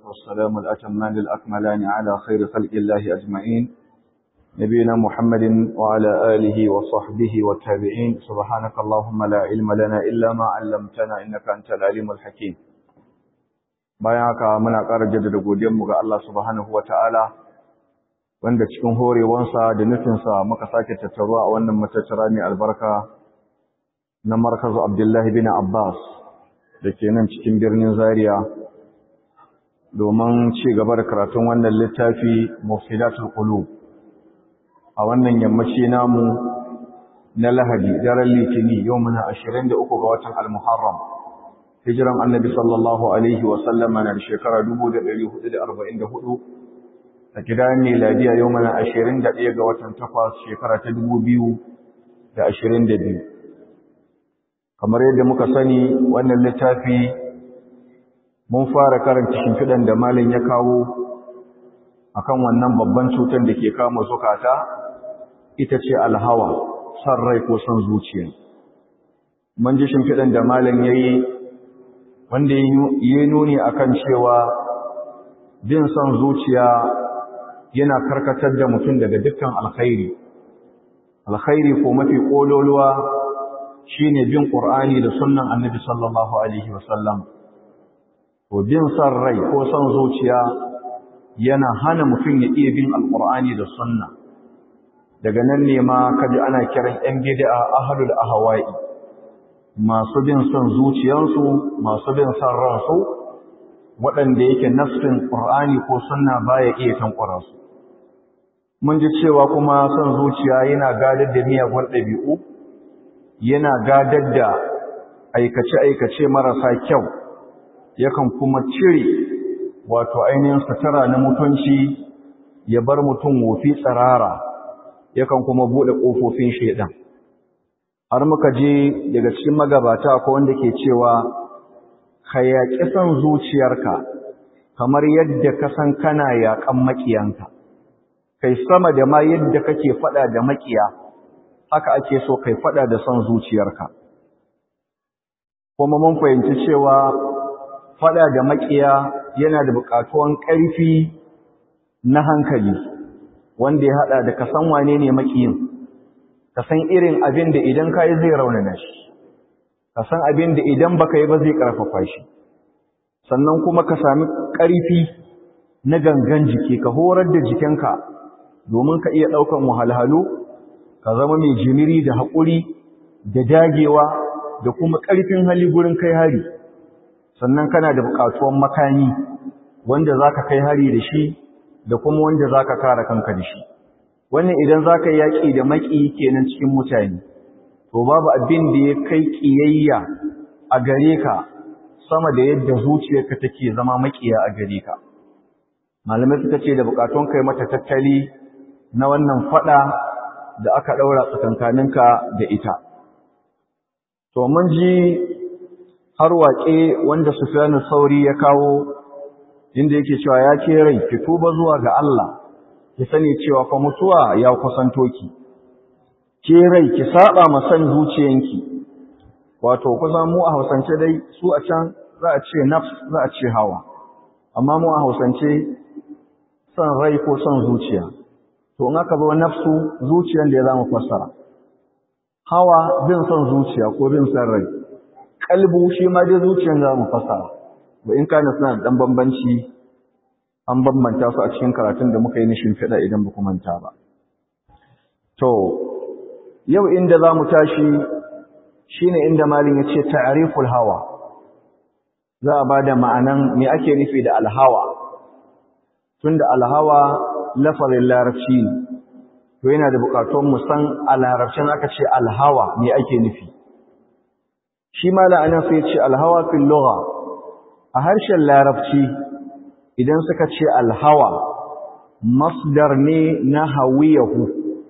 والسلام الأتمان الأكملان على خير خلق الله أجمعين نبينا محمد وعلى آله وصحبه والتابعين سبحانك اللهم لا علم لنا إلا ما علمتنا إنك أنت العليم الحكيم bayan haka muna ƙara jaddada godiyarmu ga Allah subhanahu wata'ala wanda cikin horewansa da nufinsa muka sake tattaruwa a wannan matattara mai albarka na markazu Abdullahi bin Abbas da ke nan cikin birnin Zaria domin ci gaba da karatun wannan littafi Mufsidatul Qulub a wannan yammaci namu na Lahadi daren Litini yau muna 23 ga watan Al-Muharram hijiran Annabi sallallahu alaihi wa sallama na shekara 1444 a gidan miladiya yau muna 21 ga watan 8 shekara ta 2022 kamar yadda muka sani wannan littafi mun fara karanta shimfiɗan da malin ya kawo akan wannan babban cutar da ke kama zukata ita ce alhawa son rai ko son zuciya mun ji shimfiɗan da malin ya yi wanda ya nuni akan cewa bin son zuciya yana karkatar da mutum daga dukkan alkhairi alkhairi ko mafi ƙololuwa shine bin Qur'ani da sunnan Annabi sallallahu alaihi wasallam to bin san rai ko san zuciya yana hana mutum ya iya bin alqur'ani da sunna daga nan ne ma kaji ana kiran yan bid'a ahlul ahwa'i masu bin san zuciyansu masu bin san ransu waɗanda yake nassin Qur'ani ko sunna baya iya tankwara su mun ji cewa kuma san zuciya yana gadar da miyagun ɗabi'u yana gadar da aikace-aikace marasa kyau yakan kuma cire wato ainihin sutura na mutunci ya bar mutum wofi tsirara yakan kuma buɗe ƙofofin shaidan har muka je daga cikin magabata ko wanda ke cewa ka yaƙi son zuciyarka kamar yadda ka san kana yaƙan maƙiyanka kai sama da ma yadda kake faɗa da maƙiya haka ake so kai fada da son zuciyarka kuma mun fahimci cewa fada da makiya yana da buƙatuwan ƙarfi na hankali wanda ya hada da kasan wane ne makiyin kasan irin abin da idan kai zai raunana shi kasan abin da idan baka yi ba zai karfafa shi sannan kuma ka sami ƙarfi na gangan jiki ka horar da jikinka domin ka iya ɗaukan wahalhalu ka zama mai jimiri da haƙuri da dagewa da kuma ƙarfin hali gurin kai hari sannan kana da buƙatuwan makami wanda za ka kai hari da shi da kuma wanda za ka kare kanka da shi wannan idan za ka yaƙi da maƙi kenan cikin mutane to babu abin da ya kai ƙiyayya a gare ka sama da yadda zuciyarka take zama maƙiya a gare ka malamai suka ce da buƙatuwan kai mata tattali na wannan faɗa da aka ɗaura tsakankaninka da ita. To, mun ji har waƙe wanda Sufyanu Sauri ya kawo inda yake cewa ya ke rai, ki tuba zuwa ga Allah, ki sani cewa fa mutuwa ya kusanto ki. Ke rai, ki saba ma san zuciyanki, wato kusan mu a Hausance dai su a can za a ce nafs za a ce hawa, amma mu a Hausance son rai ko son zuciya. to in aka zo nafsu zuciyar da ya zama fassara hawa bin son zuciya ko bin son rai kalbu shi ma dai zuciyar da zama fassara ba in kana suna da dan bambanci an bambanta su a cikin karatun da muka yi na shimfiɗa idan ba ku manta ba to yau inda za mu tashi shine inda malin ya ce ta'riful hawa za a ba da ma'anan me ake nufi da alhawa tunda alhawa lafazin larabci ne to yana da bukatun mu san a larabcin aka ce alhawa me ake nufi shi ma la'anan sai ce alhawa fil lugha a harshen larabci idan suka ce alhawa masdar ne na hawiyahu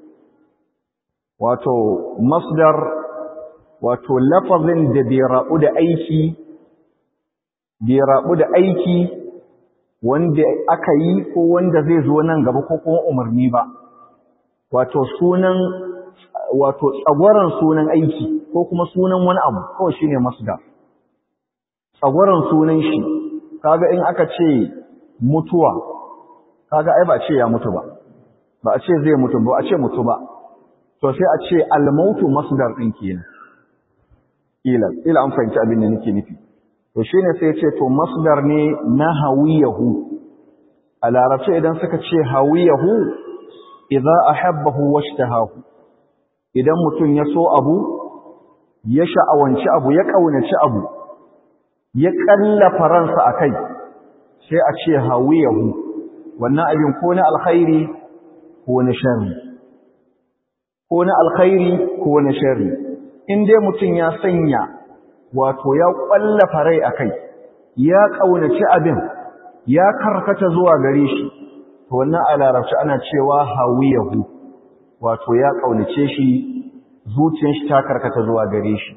wato masdar wato lafazin da bai rabu da aiki bai rabu da aiki wanda aka yi ko wanda zai zo nan gaba ko kuma umarni ba wato sunan wato tsagwaron sunan aiki ko kuma sunan wani abu kawai shine masdar tsagwaron sunan shi kaga in aka ce mutuwa kaga ai ba a ce ya mutu ba ba a ce zai mutu ba a ce mutu ba to sai a ce al-mautu masdar din kenan ila ila an fahimci abin da nake nufi to shine sai ya ce to masdar ne na hawiyahu a larabci idan suka ce hawiyahu idza ahabbahu washtahahu idan mutum ya so abu ya sha'awanci abu ya kaunaci abu ya kallafa ransa akai sai a ce hawiyahu wannan abin ko na alkhairi ko na sharri ko na alkhairi ko na sharri in dai mutum ya sanya wato ya kwallafa rai akai ya kaunaci abin ya karkata zuwa gare shi to wannan a larabci ana cewa hawiyahu wato ya kaunace shi zuciyar shi ta karkata zuwa gare shi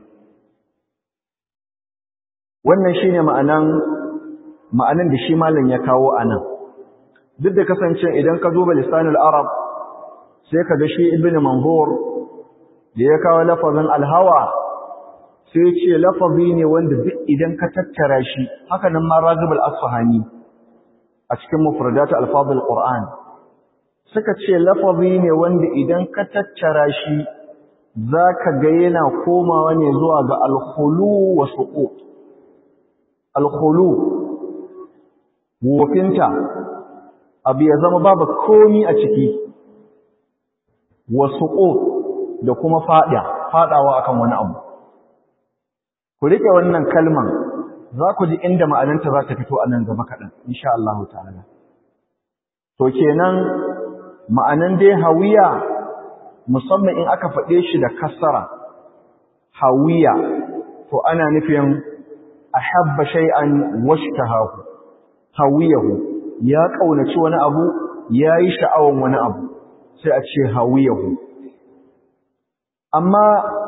wannan shine ma'anan ma'anan da shi malam ya kawo anan duk da kasance idan ka duba lisanul arab sai ka ga shi ibnu manzur da ya kawo lafazin alhawa sai ce lafazi ne wanda duk idan ka tattara shi haka nan ma ragib al-asfahani a cikin mufradatu alfadul qur'an suka ce lafazi ne wanda idan ka tattara shi zaka ga yana komawa ne zuwa ga al-khulu wa suqut al-khulu wofinta abu ya zama babu komi a ciki wa suqut da kuma fada fadawa akan wani abu ku rike wannan kalman za ku ji inda ma'ananta za ta fito a nan gaba kaɗan, insha Allah ta'ala. To kenan ma'anan dai hawiya musamman in aka faɗe shi da kasara, hawiya, to ana nufin a habba shay'an washtahahu, hawiyahu, ya ƙaunaci wani abu, ya yi sha'awan wani abu, sai a ce hawiyahu. Amma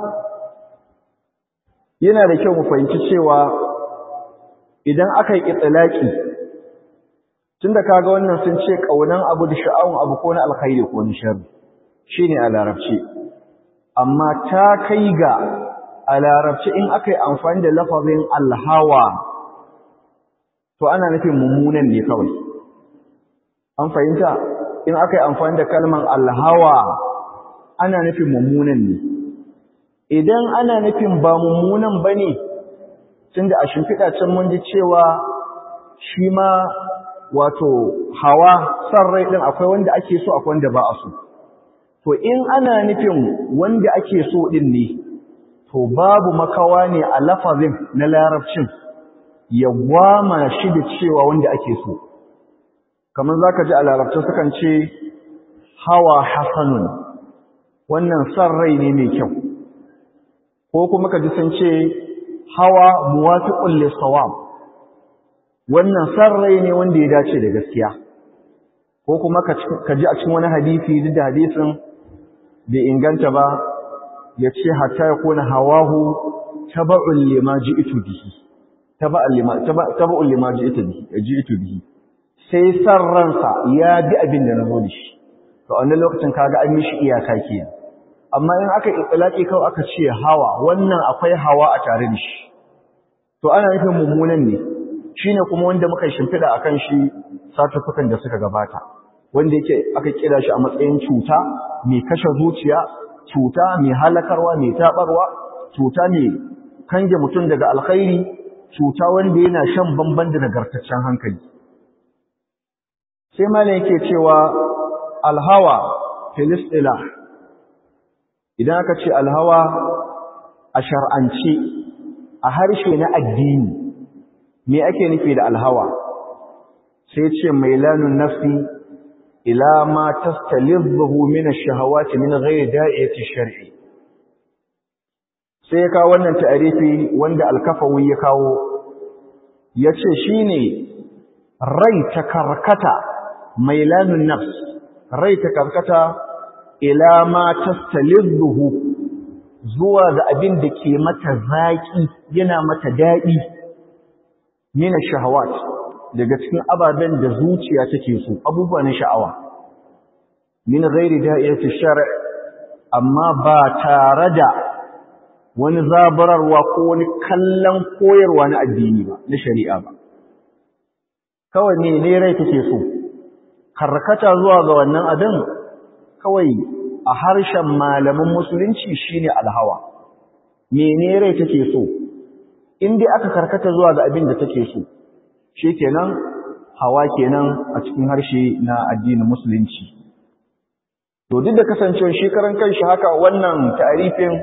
yana da kyau mu fahimci cewa idan aka yi itilaki tunda kaga wannan sun ce kaunan abu da sha'awun abu ko na alkhairi ko na sharri shine a larabci amma ta kai ga a larabci in aka yi amfani da lafazin alhawa to ana nufin mummunan ne kawai an fahimta in aka yi amfani da kalman alhawa ana nufin mummunan ne idan ana nufin ba mummunan bane tunda a shimfiɗa can mun ji cewa shi ma wato hawa san rai ɗin akwai wanda ake so akwai wanda ba a so to in ana nufin wanda ake so ɗin ne to babu makawa ne a lafazin na larabcin ya gwama shi da cewa wanda ake so kamar za ka ji a larabci sukan ce hawa hasanun wannan san rai ne mai kyau ko kuma ka ji sun ce hawa muwafiqun lis-sawab wannan sarrai ne wanda ya dace da gaskiya ko kuma ka ji a cikin wani hadisi duk da hadisin bai inganta ba ya ce hatta ya kona hawahu taba'un lima ji'tu bihi taba'un lima taba'un lima ji'tu bihi ji'tu bihi sai sarransa ya bi abin da nazo da shi to a wannan lokacin kaga an mishi iyaka kenan amma in aka itlaki kawai aka ce hawa wannan akwai hawa a tare da shi to ana nufin mummunan ne shine kuma wanda muka shimfida akan shi satufukan da suka gabata wanda yake aka kira shi a matsayin cuta mai kashe zuciya cuta mai halakarwa mai tabarwa cuta mai kange mutum daga alkhairi cuta wanda yana shan bamban da nagartaccen hankali sai malam yake cewa alhawa filistila idan aka ce alhawa a shar'ance a harshe na addini me ake nufi da alhawa sai ce mailanun nafsi ila ma tastalidhu min ash-shahawati min ghairi da'iyati shar'i sai ya kawo wannan ta'arifi wanda al-kafawi ya kawo yace shine rai ta karkata mailanun nafs rai ta karkata ila ma tastalidhu zuwa ga abin da ke mata zaki yana mata dadi min ash-shahawat daga cikin ababen da zuciya take so abubuwa na sha'awa min ghairi da'iyati shar' amma ba tare da wani zabararwa ko wani kallon koyarwa na addini ba na shari'a ba kawai ne ne rai take so karkata zuwa ga wannan abin kawai a harshen malaman musulunci shine alhawa mene rai take so in dai aka karkata zuwa ga abin da take so shikenan hawa kenan a cikin harshe na addinin musulunci to duk da kasancewar shi karan kanshi haka wannan ta'arifin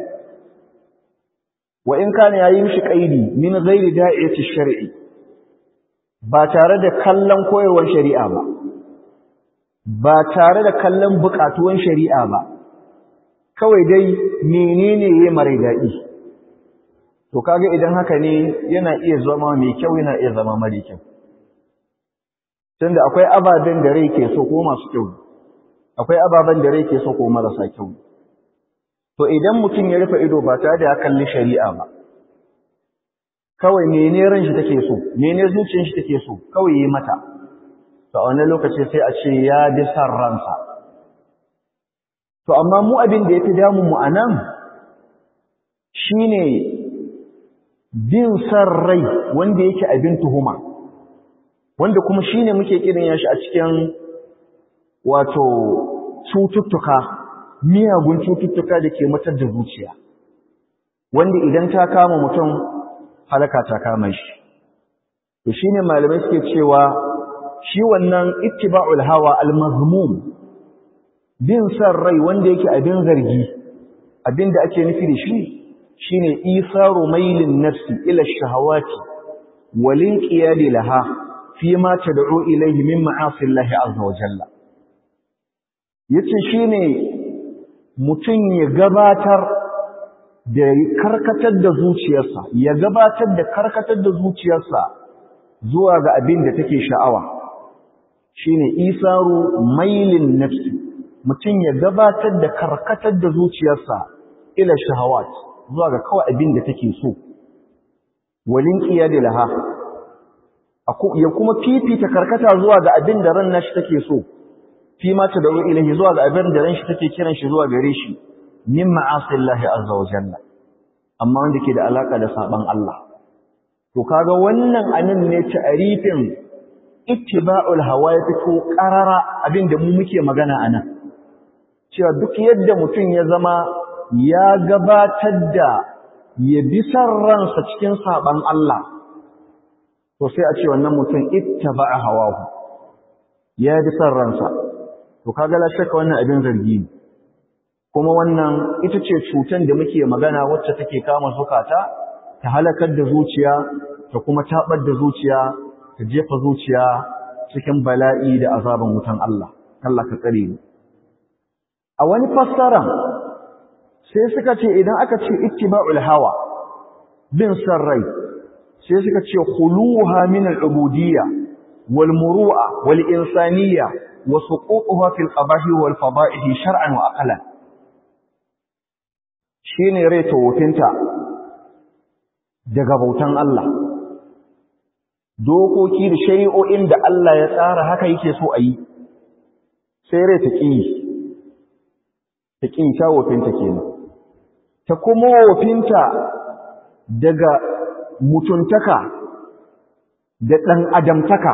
wa in kana yayi mishi qaidi min ghairi da'iyati shar'i ba tare da kallon koyarwar shari'a ba ba tare da kallon bukatuwan shari'a ba kawai dai menene yayi mare dadi to kaga idan haka ne yana iya zama mai kyau yana iya zama mare kyau tunda akwai ababen da rai ke so ko masu kyau akwai ababen da rai ke so ko marasa kyau to idan mutum ya rufe ido ba tare da ya kalli shari'a ba kawai mene ran shi take so mene zuciyar shi take so kawai yi mata to a wannan lokaci sai a ce ya bi san ransa to amma mu abin da yafi damun mu anan shine bin san rai wanda yake abin tuhuma wanda kuma shine muke kiran yashi a cikin wato cututtuka miyagun cututtuka da ke matar da zuciya wanda idan ta kama mutum halaka ta kama shi to shine malamai suke cewa shi wannan ittiba'ul hawa al-mazmum bin san rai wanda yake abin zargi abin da ake nufi da shi shine isaru mailin nafsi ila shahawati walin qiyadi laha fi ma tad'u ilayhi min ma'asi Allah azza wa jalla yace shine mutum ya gabatar da karkatar da zuciyarsa ya gabatar da karkatar da zuciyarsa zuwa ga abin da take sha'awa shine isaru mailin nafsi mutum ya gabatar da karkatar da zuciyarsa ila shahawat zuwa ga kawai abin da take so walin qiyadi laha ya kuma fifita karkata zuwa ga abin da ran nashi take so fi ma ta da'u ilahi zuwa ga abin da ran shi take kiran shi zuwa gare shi min ma'asillahi azza wa jalla amma wanda ke da alaka da saban Allah to kaga wannan anan ne ta'rifin ittiba'ul hawa ya fito qarara abin da mu muke magana anan cewa duk yadda mutum ya zama ya gabatar da ya bi san ransa cikin saban Allah to sai a ce wannan mutum ittaba'a hawahu ya bi san ransa to kaga la shakka wannan abin zargi ne kuma wannan ita ce cutan da muke magana wacce take kama zukata ta halakar da zuciya ta kuma tabar da zuciya ta jefa zuciya cikin bala'i da azaban wutan Allah Allah ka tsare mu a wani fassara sai suka ce idan aka ce ittiba'ul hawa bin san rai sai suka ce khuluha min al-ubudiyya wal muru'a wal insaniyya wa suqutuha fil qabahi wal fada'ihi shar'an wa aqlan shine rai tawofinta daga bautan Allah dokoki da shari'o'in da Allah ya tsara haka yake so a yi sai rai ta ƙi ta ƙi ta wofinta kenan ta kuma wofinta daga mutuntaka da ɗan adamtaka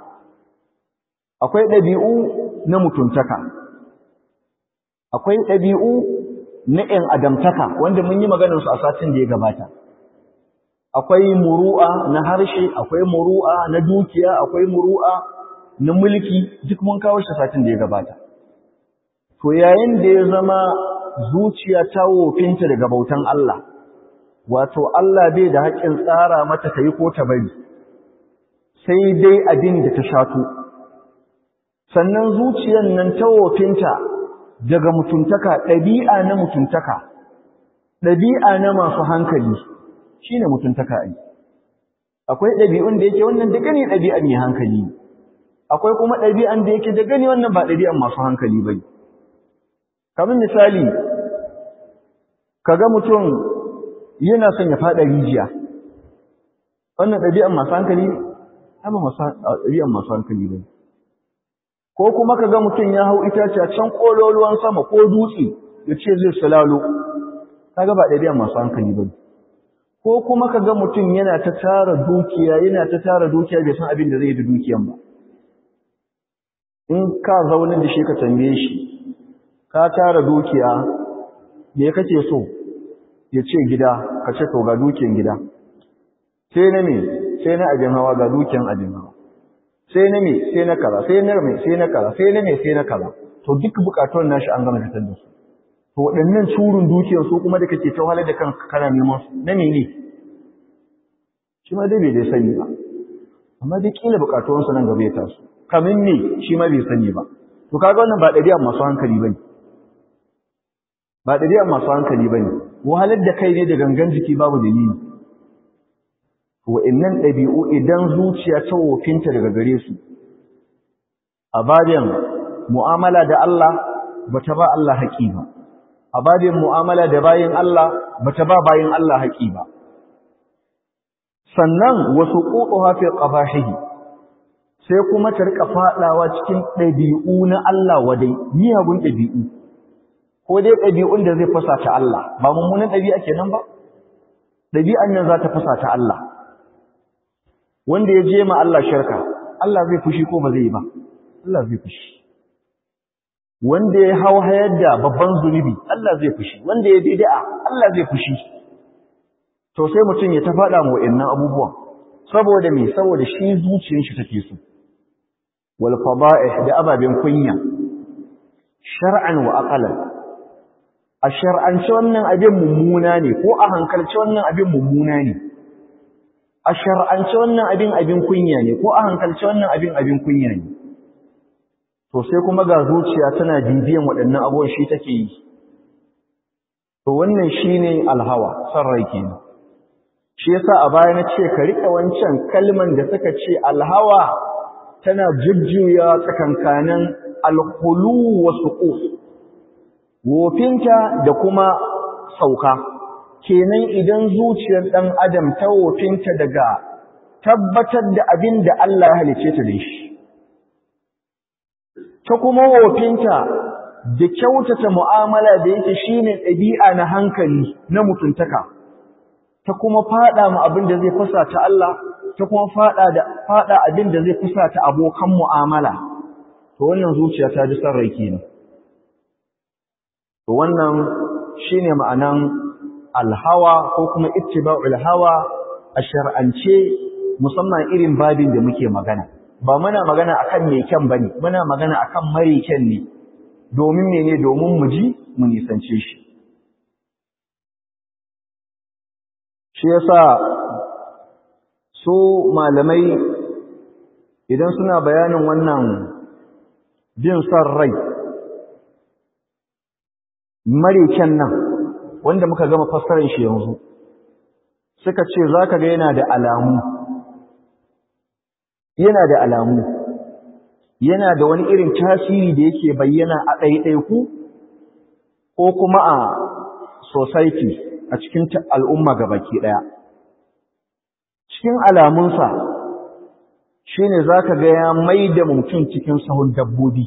akwai ɗabi'u na mutuntaka akwai ɗabi'u na ‘yan adamtaka wanda mun yi maganarsu a satin da ya gabata akwai muru'a na harshe akwai muru'a na dukiya akwai muru'a na mulki duk mun kawo shi satin da ya gabata to yayin da ya zama zuciya ta wofinta daga bautan Allah wato Allah bai da haƙƙin tsara mata ta yi ko ta bari sai dai abin da ta shato sannan zuciyar nan ta wofinta daga mutuntaka ɗabi'a na mutuntaka ɗabi'a na masu hankali shi ne mutuntaka ai akwai ɗabi'un da yake wannan da gani ɗabi'an mai hankali akwai kuma ɗabi'an da yake da gani wannan ba ɗabi'an masu hankali ba kamar misali kaga mutum yana son ya faɗa rijiya wannan ɗabi'an masu hankali ne ba ɗabi'an masu hankali ba ko kuma kaga mutum ya hau itace can kololuwan sama ko dutse ya ce zai sulalo kaga ba ɗabi'an masu hankali ba ko kuma ka ga mutum yana ta tara dukiya yana ta tara dukiya bai san abin da zai yi da dukiyan ba in ka zaune da shi ka tambaye shi ka tara dukiya me kake so ya ce gida ka ce to ga dukiyan gida sai na me sai na abin hawa ga dukiyan abin hawa sai na me sai na kaza sai na me sai na kaza sai na me sai na kaza to duk bukatun nashi an gama fitar da su to waɗannan curun dukiyar su kuma da kake ta wahalar da kanka kana neman su na mene shi ma dai bai dai sani ba amma dai kila bukatun su nan gaba ya taso kamin ne shi ma bai sani ba to kaga wannan ba ɗabi'a masu hankali bane ba ɗabi'a masu hankali bane wahalar da kai ne da gangan jiki babu dalili wa'annan ɗabi'u idan zuciya ta wofinta daga gare su a babin mu'amala da Allah bata ba Allah haƙi ba a babin mu'amala da bayin Allah bata ba bayin Allah haƙi ba sannan wasu qutuha fi qabahihi sai kuma ta rika fadawa cikin ɗabi'u na Allah wadai miyagun ɗabi'u ko dai ɗabi'un da zai fasa ta Allah ba mummunan ɗabi'a kenan ba ɗabi'an nan za ta fasa ta Allah wanda ya je ma Allah shirka Allah zai fushi ko ba zai yi ba Allah zai fushi wanda ya hau hayar da babban zunubi Allah zai fushi wanda ya bid'a Allah zai fushi to sai mutum ya ta faɗa mu wa'annan abubuwan saboda me saboda shi zuciyar shi take so wal fada'ih da ababen kunya shar'an wa aqalan a shar'ance wannan abin mummuna ne ko a hankalce wannan abin mummuna ne a shar'ance wannan abin abin kunya ne ko a hankalce wannan abin abin kunya ne to sai kuma ga zuciya tana bibiyan waɗannan abubuwan shi take yi to wannan shine alhawa san rai kenan shi yasa a baya na ce ka rika wancan kalman da suka ce alhawa tana jujjuya tsakankanin alkhulu wa suquf wofinta da kuma sauka kenan idan zuciyar ɗan adam ta wofinta daga tabbatar da abin da Allah ya halice ta da shi ta kuma wofinta da kyautata mu'amala da yake shine ɗabi'a na hankali na mutuntaka ta kuma fada mu abin da zai fasa ta Allah ta kuma fada da fada abin da zai fasa ta abokan mu'amala to wannan zuciya ta ji san rai kenan to wannan shine ma'anan alhawa ko kuma ittiba'ul hawa a shar'ance musamman irin babin da muke magana ba muna magana akan me kyan bane muna magana akan mare kyan ne domin mene domin mu ji mu nisance shi shi yasa su malamai idan suna bayanin wannan bin son rai mare kyan nan wanda muka gama fassarar shi yanzu suka ce za ka ga yana da alamu yana da alamu yana da wani irin tasiri da yake bayyana a ɗaiɗaiku ko kuma a society a cikin al'umma baki ɗaya cikin alamunsa shi ne za ka ga ya mai da mutum cikin sahun dabbobi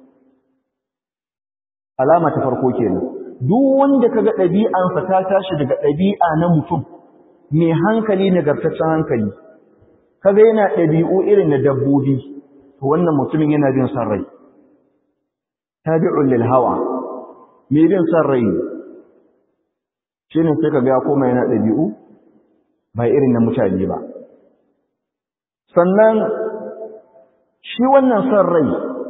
alama ta farko kenan duk wanda kaga ɗabi'ansa ta tashi daga ɗabi'a na mutum mai hankali nagartaccen hankali kaga yana ɗabi'u irin na dabbobi to wannan mutumin yana bin san rai tabi'un lil hawa mai bin san rai shine sai kaga ya koma yana ɗabi'u ba irin na mutane ba sannan shi wannan san rai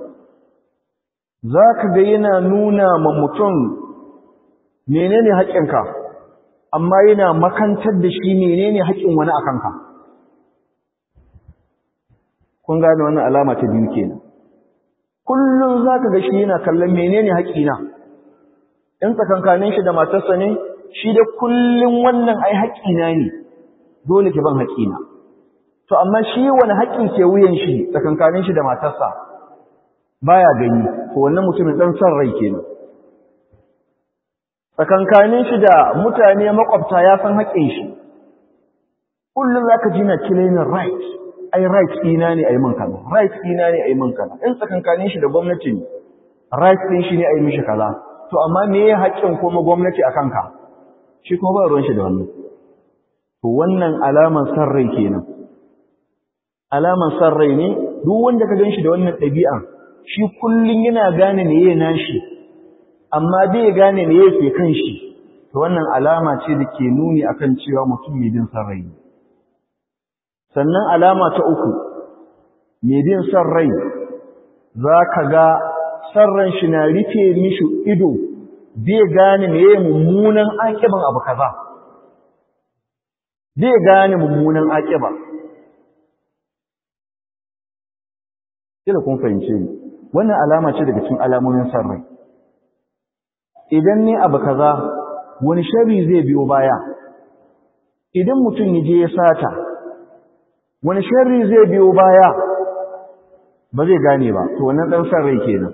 za ka ga yana nuna ma mutum menene haƙƙinka amma yana makantar da shi menene haƙƙin wani a kanka kun gane wannan alama ta biyu kenan kullum za ka ga shi yana kallon menene haƙƙina in tsakankanin shi da matarsa ne shi da kullum wannan ai haƙƙina ne dole ki ban haƙƙina to amma shi wani haƙƙin ke wuyan shi tsakankanin shi da matarsa baya gani to wannan mutumin dan san rai kenan tsakankanin shi da mutane makwabta ya san haƙƙin shi kullum zaka ji na claiming right ai right ɗina ne ai min kaza right ɗina ne ai min kaza in tsakankanin shi da gwamnati ne right ɗin shi ne ai mishi kaza to amma me ya haƙƙin kuma gwamnati a kanka shi kuma ba ruwan shi da wannan to wannan alaman sarrai kenan alaman sarrai ne duk wanda ka ganshi da wannan ɗabi'a shi kullun yana gane me yake nashi amma bai gane me yake kan shi to wannan alama ce da ke nuni akan cewa mutum mai bin sarrai sannan alama ta uku mai bin sarrai za ka ga sarran shi na rufe mishi ido bai gane me yake mummunan akiban abu kaza bai gane mummunan akiba kila kun fahimce ni wannan alama ce daga cikin alamomin sarrai idan ne abu kaza wani sharri zai biyo baya idan mutum ya je ya sata wani sharri zai biyo baya ba zai gane ba to wannan dan sarrai kenan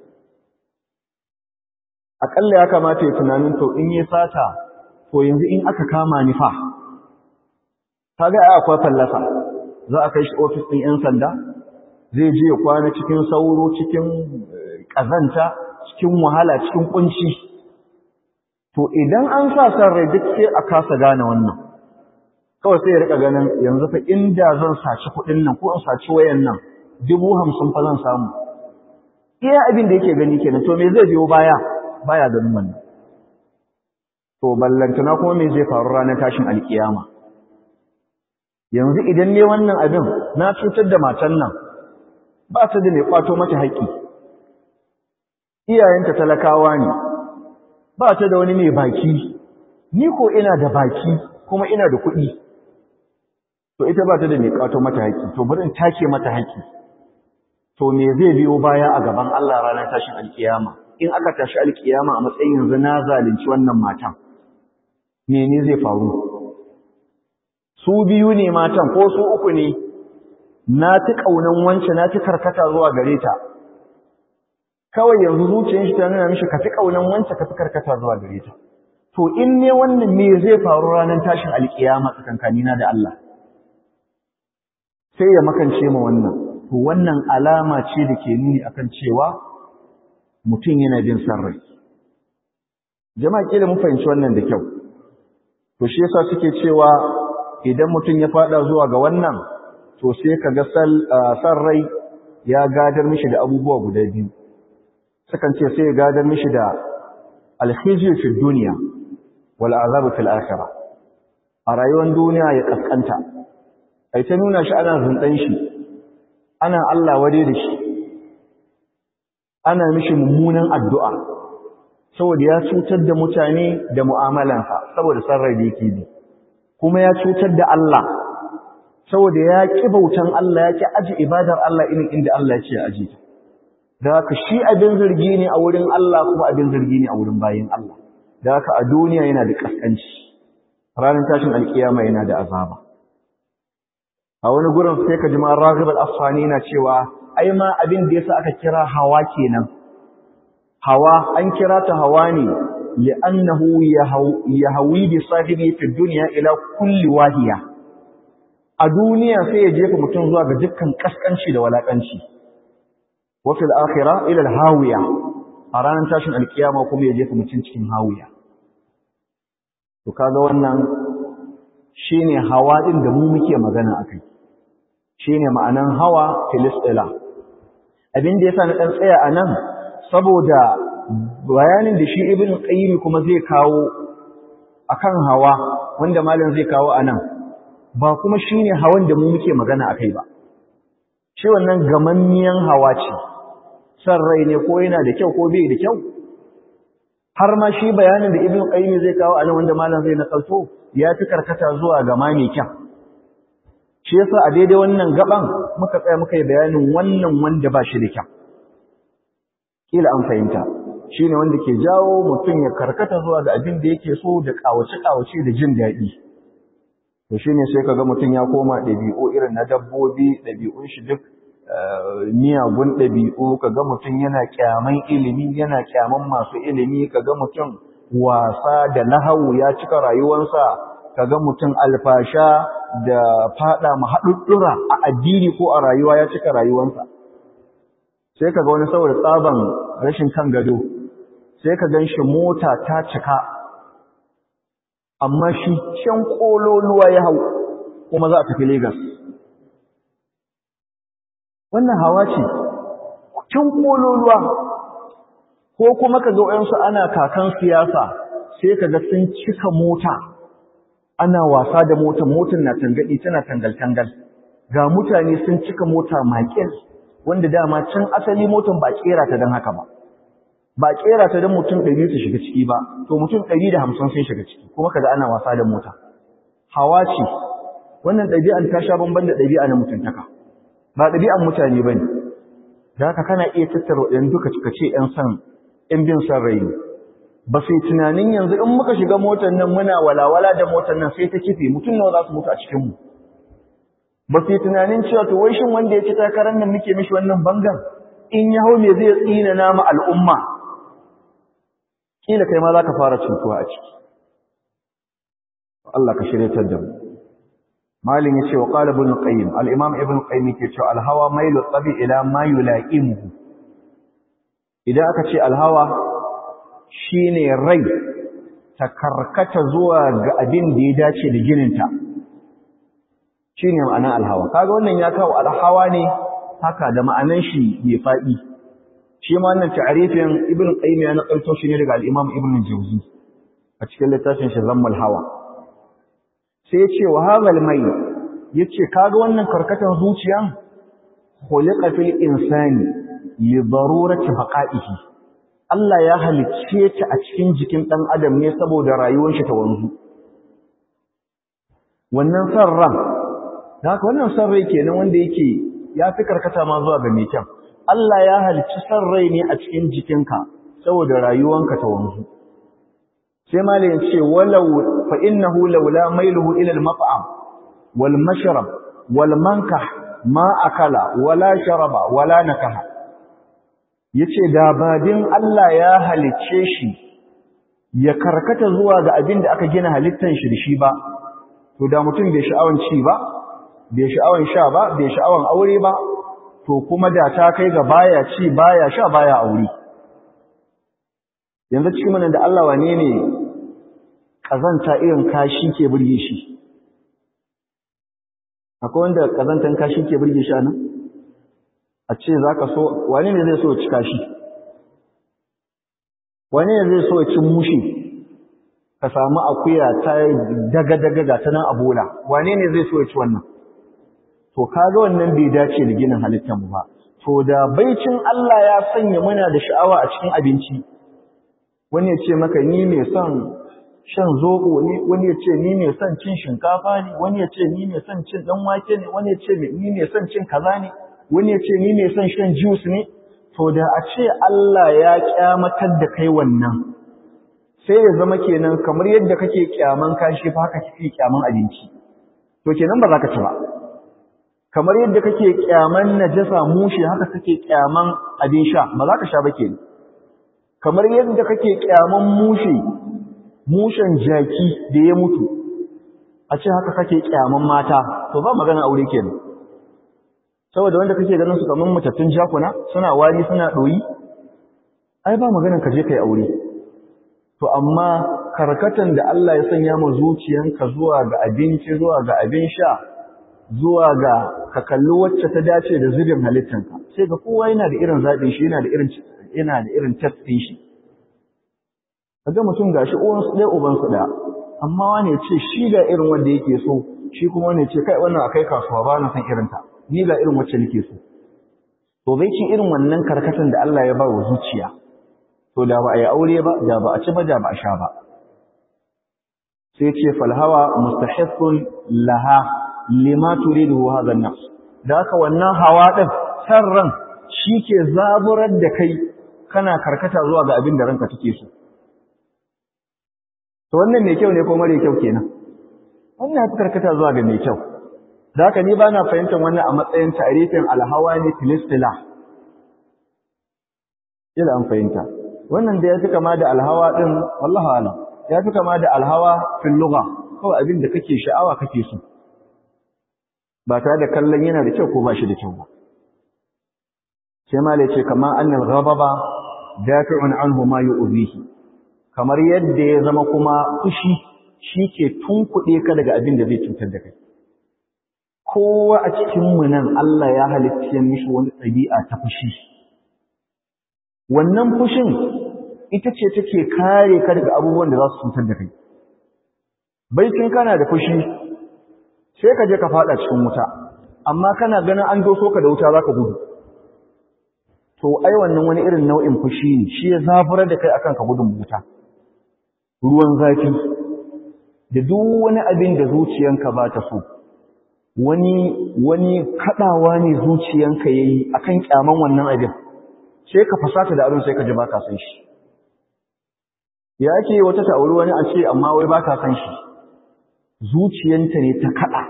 akalla ya kamata ya tunanin to in ya sata to yanzu in aka kama ni fa kaga ai akwai fallasa za a kai shi office din yan sanda zai je ya kwana cikin sauro cikin kazanta cikin wahala cikin kunci to idan an sa san rai duk sai a kasa gane wannan kawai sai ya rika ganin yanzu fa inda zan saci kuɗin nan ko in saci wayan nan dubu hamsin fa zan samu iya abin da yake gani kenan to me zai biyo baya baya ganin wannan to ballantana kuma me zai faru ranar tashin alkiyama yanzu idan ne wannan abin na cutar da matan nan ba ta da mai kwato mata haƙƙi iyayenta talakawa ne ba ta da wani mai baki ni ko ina da baki kuma ina da kuɗi to ita ba ta da mai kwato mata haƙƙi to bari in take mata haƙƙi to me zai biyo baya a gaban Allah ranar tashin alkiyama in aka tashi alkiyama a matsayin yanzu na zalunci wannan matan mene zai faru su biyu ne matan ko su uku ne na fi ƙaunan wance na fi karkata zuwa gare ta kawai yanzu zuciyar shi ta nuna mishi ka fi ƙaunan wance ka fi karkata zuwa gare ta to in ne wannan me zai faru ranar tashin alkiyama tsakankanina da Allah sai ya makance ma wannan to wannan alama ce da ke nuni akan cewa mutum yana bin san rai jama'a kila mun fahimci wannan da kyau to shi yasa suke cewa idan mutum ya fada zuwa ga wannan to sai kaga san rai ya gadar mishi da abubuwa guda biyu sukan ce sai ya gadar mishi da alkhizyu fi dunya wal azab fil akhirah a rayuwar duniya ya kaskanta ai ta nuna shi ana zundan shi ana Allah wade da shi ana mishi mummunan addu'a saboda ya cutar da mutane da mu'amalansa saboda sarrai da yake bi kuma ya cutar da Allah saboda ya ƙi bautan Allah ya ƙi aji ibadar Allah irin inda Allah ya ce ya aji da haka shi abin zargi ne a wurin Allah kuma abin zargi ne a wurin bayin Allah da haka a duniya yana da kaskanci ranar tashin alkiyama yana da azaba a wani gurin sai ka ji ma Raghib al-Asfani na cewa ai ma abin da yasa aka kira hawa kenan hawa an kira ta hawa ne li'annahu yahwi bi sahibi fi dunya ila kulli wahiya a duniya sai ya jefa mutum zuwa ga dukkan kaskanci da walakanci wa fil akhirah ila al-hawiya a ranar tashin alkiyama kuma ya jefa mutum cikin hawiya to kaga wannan shine hawa din da mu muke magana akai shine ma'anan hawa filistila abin da yasa na dan tsaya anan saboda bayanin da shi ibn qayyim kuma zai kawo akan hawa wanda malam zai kawo anan ba kuma shine hawan da mu muke magana akai ba shi wannan gamanniyan hawa ce san rai ne ko yana da kyau ko bai da kyau har ma shi bayanin da ibn qayyim zai kawo anan wanda malam zai nakalto ya fi karkata zuwa ga ma mai kyau shi yasa a daidai wannan gaban muka tsaya muka yi bayanin wannan wanda ba shi da kyau kila an fahimta shine wanda ke jawo mutum ya karkata zuwa ga abin da yake so da kawace kawace da jin daɗi to shine sai kaga mutum ya koma ɗabi'u irin na dabbobi ɗabi'un shi duk miyagun ɗabi'u kaga mutum yana kyaman ilimi yana kyaman masu ilimi kaga mutum wasa da lahawu ya cika rayuwarsa kaga mutum alfasha da fada mahaɗuɗɗura a addini ko a rayuwa ya cika rayuwarsa sai kaga wani saboda tsaban rashin kan gado sai ka gan shi mota ta cika amma shi can kololuwa ya hau kuma za a tafi Legas. wannan hawa ce can kololuwa ko kuma ka ga wayansu ana kakan siyasa sai ka ga sun cika mota ana wasa da mota motar na tangadi tana tangal tangal ga mutane sun cika mota makil wanda dama can asali motar ba kera ta dan haka ba ba kera ta dan mutum 100 su shiga ciki ba to mutum 150 sun shiga ciki kuma kaga ana wasa da mota hawa ce wannan ɗabi'an ta sha bamban da ɗabi'a na mutuntaka ba ɗabi'an mutane ba ne da haka kana iya tattara waɗanda duka cika ce ‘yan san ‘yan bin san rai ne ba sai tunanin yanzu in muka shiga motar nan muna walawala da motar nan sai ta kife mutum nawa za su mutu a cikinmu ba sai tunanin cewa to wai shin wanda ya ci takarar nan muke mishi wannan bangan in ya hau me zai tsina nama al'umma kila kai ma za ka fara cutuwa a ciki Allah ka shiryatar da mu malin yace wa qala ibn qayyim al-imam ibn qayyim yake cewa al-hawa mailu tabi ila ma yula'imuhu idan aka ce al-hawa shine rai ta karkata zuwa ga abin da ya dace da gininta shine ma'anar al-hawa kaga wannan ya kawo al-hawa ne haka da ma'anan shi bai fadi shi ma wannan ta'arifin ibn qayyim ya nakalto shi ne daga al-imam ibn jawzi a cikin littafin shi zammul hawa sai ce wa hazal mai yace kaga wannan karkatan zuciyan khuliqa fil insani li darurati baqa'ihi Allah ya halicce ta a cikin jikin dan adam ne saboda rayuwar shi ta wanzu wannan san ran haka wannan san rai kenan wanda yake ya fi karkata ma zuwa ga mai kyan Allah ya halicci san rai ne a cikin jikinka saboda rayuwanka ta wanzu sai malayin ce walau fa innahu laula mailuhu ila al-mat'am wal mashrab wal mankah ma akala wala sharaba wala nakaha yace da badin Allah ya halicce shi ya karkata zuwa ga abin da aka gina halittan shi da shi ba to da mutum bai sha'awan ci ba bai sha'awan sha ba bai sha'awan aure ba to kuma da ta kai ga baya ci baya sha baya aure yanzu cikin mana da Allah wane ne kazanta irin kashi ke burge shi akwai wanda kazantan kashi ke burge shi anan a ce zaka so wane ne zai so ci kashi wane ne zai so ci mushi ka samu akuya ta daga daga ga ta nan a bola wane ne zai so ci wannan to kaga wannan bai dace da ginin halittar mu ba to da baicin Allah ya sanya muna da sha'awa a cikin abinci wani ya ce maka ni mai son shan zoɓo ne wani ya ce ni mai son cin shinkafa ne wani ya ce ni mai son cin ɗan wake ne wani ya ce ni mai son cin kaza ne wani ya ce ni mai son shan juice ne to da a ce Allah ya kyamatar da kai wannan sai ya zama kenan kamar yadda kake kyaman kashi fa haka kake kyaman abinci to kenan ba za ka ci ba kamar yadda kake kyaman najasa mushi haka kake kyaman abin sha ba za ka sha ba kenan kamar yadda kake kyaman mushi mushen jaki da ya mutu a ce haka kake kyaman mata to ba magana aure kenan saboda wanda kake ganin su kaman mutattun jakuna suna wari suna doyi ai ba magana ka je kai aure to amma karkatan da Allah ya sanya ma zuciyanka zuwa ga abinci zuwa ga abin sha zuwa ga ka kalli wacce ta dace da zubin halittanka sai ga kowa yana da irin zaɓin shi yana da irin yana da irin tattin shi kaga mutum gashi uwan su ɗaya uban su ɗaya amma wani ce shi ga irin wanda yake so shi kuma wani ce kai wannan akai kasuwa ba na san irin ta ni ga irin wacce nake so to bai ci irin wannan karkatan da Allah ya ba wa zuciya to da ba a yi aure ba da ba a ci ba da ba a sha ba sai ce falhawa mustahiqqun laha lima turidu hadha an-nafs da haka wannan hawa din san ran ke zaburar da kai kana karkata zuwa ga abin da ranka take so to wannan mai kyau ne ko mare kyau kenan wannan ya karkata zuwa ga mai kyau da haka ni bana fahimtar wannan a matsayin ta'rifin alhawa ne filistila ila an fahimta wannan da ya fi kama da alhawa din wallahi alam ya fi kama da alhawa fil lugha kawai abin da kake sha'awa kake so ba tare da kallon yana da kyau ko ba shi da kyau ba sai ma ce kama annal ghadaba dafi'un anhu ma yu'zihi kamar yadda ya zama kuma fushi shi ke tunkuɗe ka daga abin da zai cutar da kai kowa a cikinmu nan Allah ya halitta mishi wani ɗabi'a ta fushi wannan fushin ita ce take kare ka daga abubuwan da za su cutar da kai baitin kana da fushi sai ka je ka fada cikin wuta amma kana ganin an doso ka da wuta zaka gudu to ai wannan wani irin nau'in fushi ne shi ya zaburar da kai akan ka gudun wuta ruwan zafi da duk wani abin da zuciyanka ba ta so wani wani kadawa ne zuciyanka yayi akan kyaman wannan abin sai ka fasata da abin sai ka ji baka san shi ya ake wata ta auri wani a ce amma wai baka san shi zuciyanta ne ta kada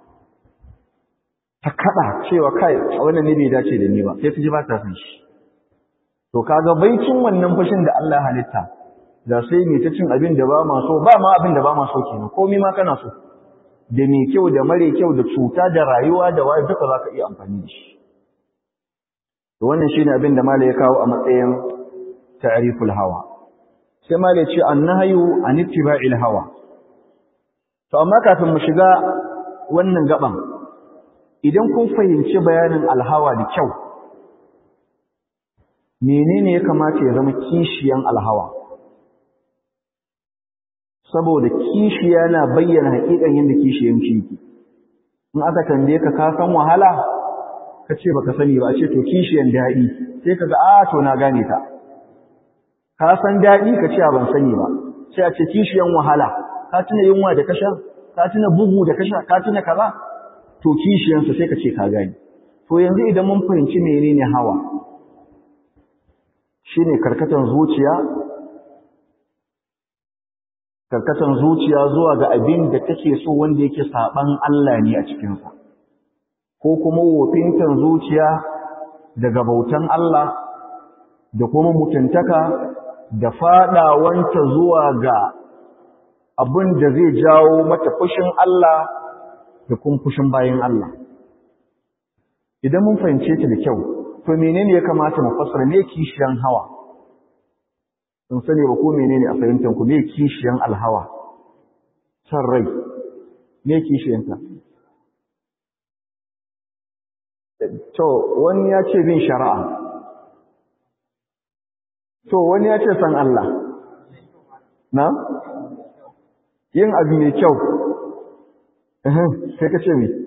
ta kada cewa kai a wannan ne bai dace da ni ba sai ta ji baka san shi to kaga baicin wannan fushin da Allah halitta da sai mai ta cin abin da ba ma so ba ma abin da ba ma so kenan komai ma kana so da mai kyau da mare kyau da cuta da rayuwa da waye duka zaka iya amfani da shi to wannan shine abin da malai ya kawo a matsayin ta'riful hawa sai malai ya ce annahyu an ittiba'il hawa to amma kafin mu shiga wannan gaban idan kun fahimci bayanin alhawa da kyau menene ya kamata ya zama kishiyan alhawa saboda kishiya na bayyana hakikan yadda kishiyan shi in aka tambaye ka ka san wahala ka ce baka sani ba a ce to kishiyan daɗi sai ka ga a to na gane ta ka san daɗi ka ce ban sani ba sai a ce kishiyan wahala ka tuna yunwa da kasha ka tuna bugu da kasha ka tuna kaza to kishiyansa sai ka ce ka gane to yanzu idan mun fahimci menene hawa shine karkatan zuciya karkatan zuciya zuwa ga abin da take so wanda yake saban Allah ne a cikinsa ko kuma wofintan zuciya daga bautan Allah da kuma mutuntaka da fadawanta zuwa ga abin da zai jawo mata fushin Allah da kuma fushin bayan Allah idan mun fahimce ta da kyau to menene ya kamata mu fassara me kishiyan hawa sun sani ba ko menene a fahimtar ku me kishiyan alhawa san rai me kishiyanta to wani ya ce bin shari'a to wani ya ce san Allah na yin abu mai kyau sai ka ce me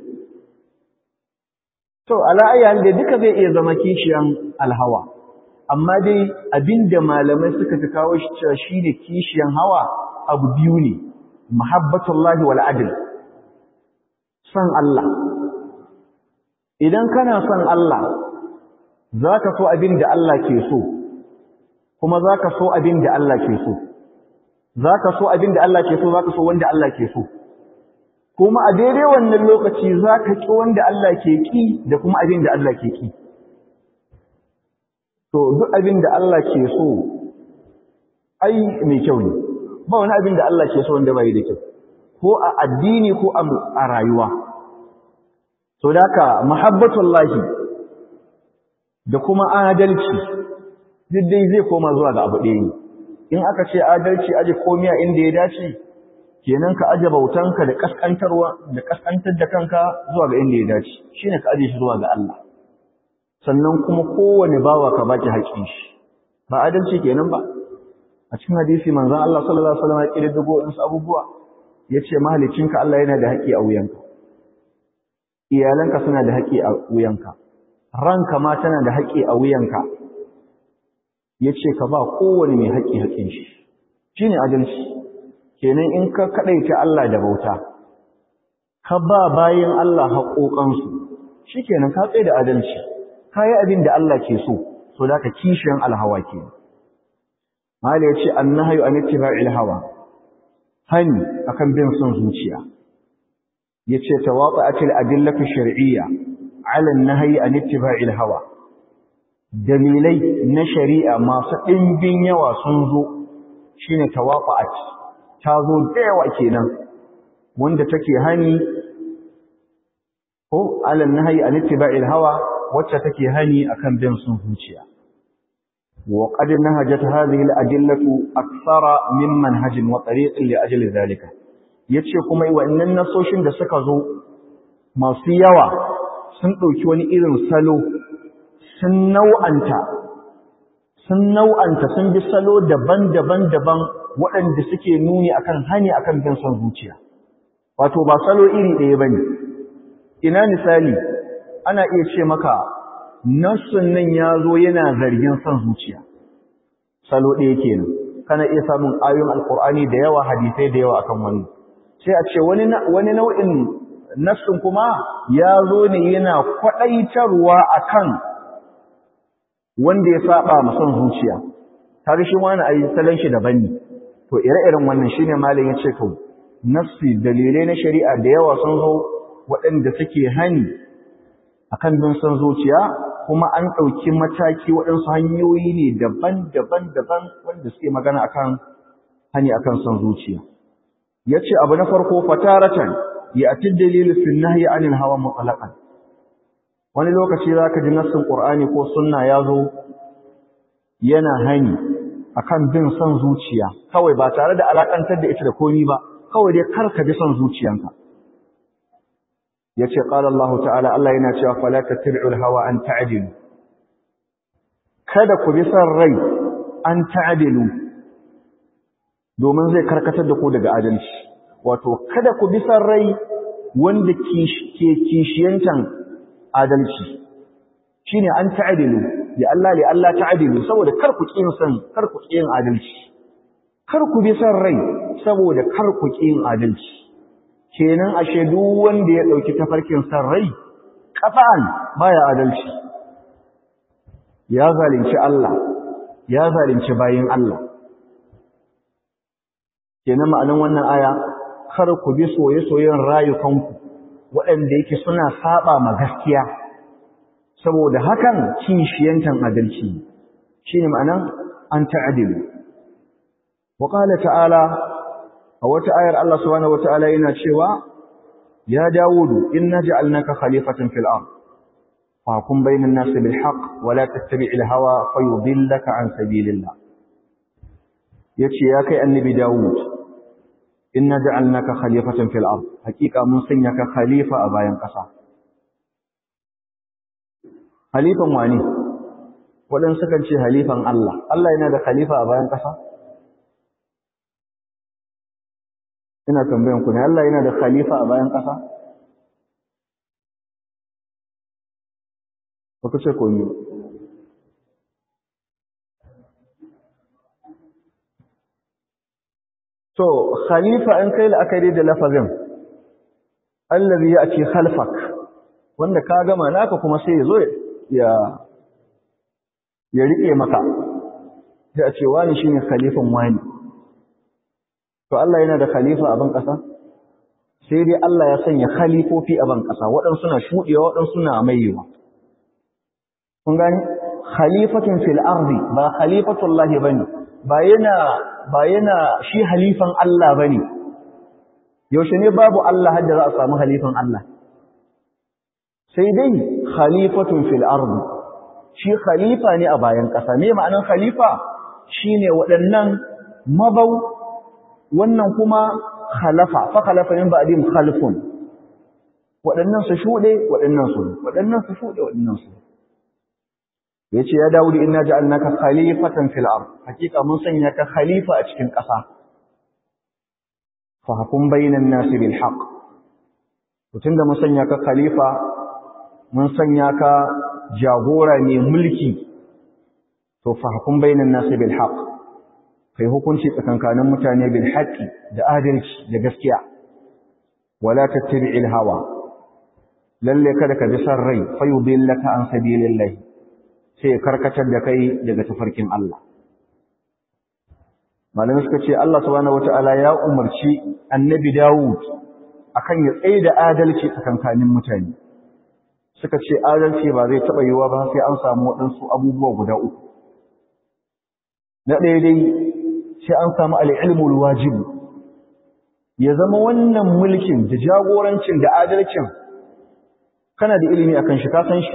to ala ayyan da duka zai iya zama kishiyan alhawa amma dai abinda malamai suka fi kawo shi cewa shine kishiyan hawa abu biyu ne muhabbatullahi wal adl san Allah idan kana son Allah zaka so abinda Allah ke so kuma zaka so abinda Allah ke so zaka so abinda Allah ke so zaka so wanda Allah ke so kuma a daidai wannan lokaci zaka ki wanda Allah ke ki da kuma abinda Allah ke ki to duk abin da Allah ke so ai mai kyau ne ba wani abin da Allah ke so wanda bai da kyau ko a addini ko a rayuwa to daka muhabbatullahi da kuma adalci duk dai zai koma zuwa ga abu ɗaya ne in aka ce adalci aje komiya inda ya dace kenan ka aje bautanka da kaskantarwa da kaskantar da kanka zuwa ga inda ya dace shine ka aje shi zuwa ga Allah sannan kuma kowane bawa ka baki haƙƙin shi ba adalci kenan ba a cikin hadisi manzon Allah sallallahu alaihi wasallam ya kire dago in abubuwa yace mahalicinka Allah yana da haƙƙi a wuyanka iyalanka suna da haƙƙi a wuyanka ranka ma tana da haƙƙi a wuyanka yace ka ba kowane mai haƙƙi haƙƙin shi shine adalci kenan in ka kadaita Allah da bauta ka ba bayin Allah haƙoƙansu shikenan ka tsaye da adalci kayi abin da Allah ke so so da ka kishiyan alhawa ke mala ya ce annahyu an ittiba'il hawa hani akan bin son zuciya yace tawaqa'atil adillatu shar'iyya 'ala an-nahyi an ittiba'il hawa dalilai na shari'a masu ɗimbin yawa sun zo shine tawaqa'at ta zo da yawa kenan wanda take hani ko 'ala an-nahyi an ittiba'il hawa wacce take hani akan bin sun zuciya wa qad nahajat hadhihi al-adillatu akthara min manhajin wa tariqin li ajli dhalika yace kuma wannan nasoshin da suka zo masu yawa sun ɗauki wani irin salo sun nau'anta sun nau'anta sun bi salo daban-daban daban waɗanda suke nuni akan hani akan bin son zuciya wato ba salo iri ɗaya bane ina misali ana iya ce maka nassun nan ya zo yana zargin son zuciya salo ɗaya kenan kana iya samun ayoyin alkur'ani da yawa hadisai da yawa akan wani sai a ce wani nau'in nassun kuma ya zo ne yana kwaɗaitarwa akan wanda ya saba ma son zuciya kaga shi wani ayi salon shi daban ne to ire-iren wannan shine malam ya ce kau nassi dalilai na shari'a da yawa sun zo waɗanda suke hani akan bin son zuciya kuma an ɗauki mataki waɗansu hanyoyi ne daban-daban daban wanda suke magana akan hani akan son zuciya yace abu na farko fataratan ya ati dalilu fi nahyi anil hawa mutlaqan wani lokaci zaka ji nassin qur'ani ko sunna yazo yana hani akan bin son zuciya kawai ba tare da alakantar da ita da komi ba kawai dai karka bi son zuciyanka yace qala Allah ta'ala Allah yana cewa fala tattabi'ul hawa an ta'dilu kada ku bi son rai an ta'dilu domin zai karkatar da ku daga adalci wato kada ku bi son rai wanda ke kishiyantan adalci shine an ta'dilu ya Allah li Allah ta'dilu saboda kar ku kin san kar ku kin adalci kar ku bi son rai saboda kar ku kin adalci kenan ashe duk wanda ya dauki tafarkin san rai kafa'an baya adalci ya zalunci Allah ya zalunci bayin Allah kenan ma'anan wannan aya kar ku bi soye-soyen rayukanku waɗanda yake suna saba ma gaskiya saboda hakan kishiyantan adalci shine ma'anan an ta'dilu wa qala ta'ala a wata ayar Allah subhanahu wata'ala yana cewa ya Dawudu inna ja'alnaka khalifatan fil ard fahkum bainan nas bil haqq wa la tattabi'il hawa fayudillaka an sabilillah yace ya kai annabi Dawud inna ja'alnaka khalifatan fil ard hakika mun sanya ka khalifa a bayan kasa khalifan wani wadan sukan ce halifan Allah Allah yana da khalifa a bayan kasa ina tambayan ku ne Allah yana da khalifa a bayan ƙasa? Ba ku ce komi. To, khalifa in kai la'akari da lafazin, allazi ya ce khalfak, wanda ka gama naka kuma sai ya zo ya ya riƙe maka, sai a ce wani shi ne khalifan wani. to Allah yana da khalifa a ban ƙasa sai dai Allah ya sanya khalifofi a ban ƙasa waɗansu na shuɗewa waɗansu na maiwa kun gani khalifatun fil ardi ba khalifatullahi bane ba yana ba yana shi halifan Allah bane yaushe ne babu Allah hadda za a samu halifan Allah sai dai khalifatun fil ardi shi khalifa ne a bayan ƙasa me ma'anar khalifa shine waɗannan mabau wannan kuma khalafa fa khalafa min ba'dihim khalfun waɗannan su shuɗe waɗannan su waɗannan su shuɗe waɗannan su yace ya Dawud inna ja'alnaka khalifatan fil ard hakika mun sanya ka khalifa a cikin ƙasa fa hukum bainan nasi bil haqq to da mun sanya ka khalifa mun sanya ka jagora ne mulki to fa hukum bainan nasi bil haqq kai hukunci tsakankanin mutane bil haqqi da adalci da gaskiya wala tattabi'il hawa lalle kada ka bi san rai fa yudillaka an sabilillah sai karkatar da kai daga tafarkin Allah malamin suka ce Allah subhanahu wataala ya umarci annabi Dawud akan ya tsaye da adalci tsakankanin mutane suka ce adalci ba zai taba yiwa ba sai an samu waɗansu abubuwa guda uku na ɗaya dai sai an samu al'ilmul wajibu ya zama wannan mulkin da jagorancin da adalcin kana da ilimi akan shi ka san shi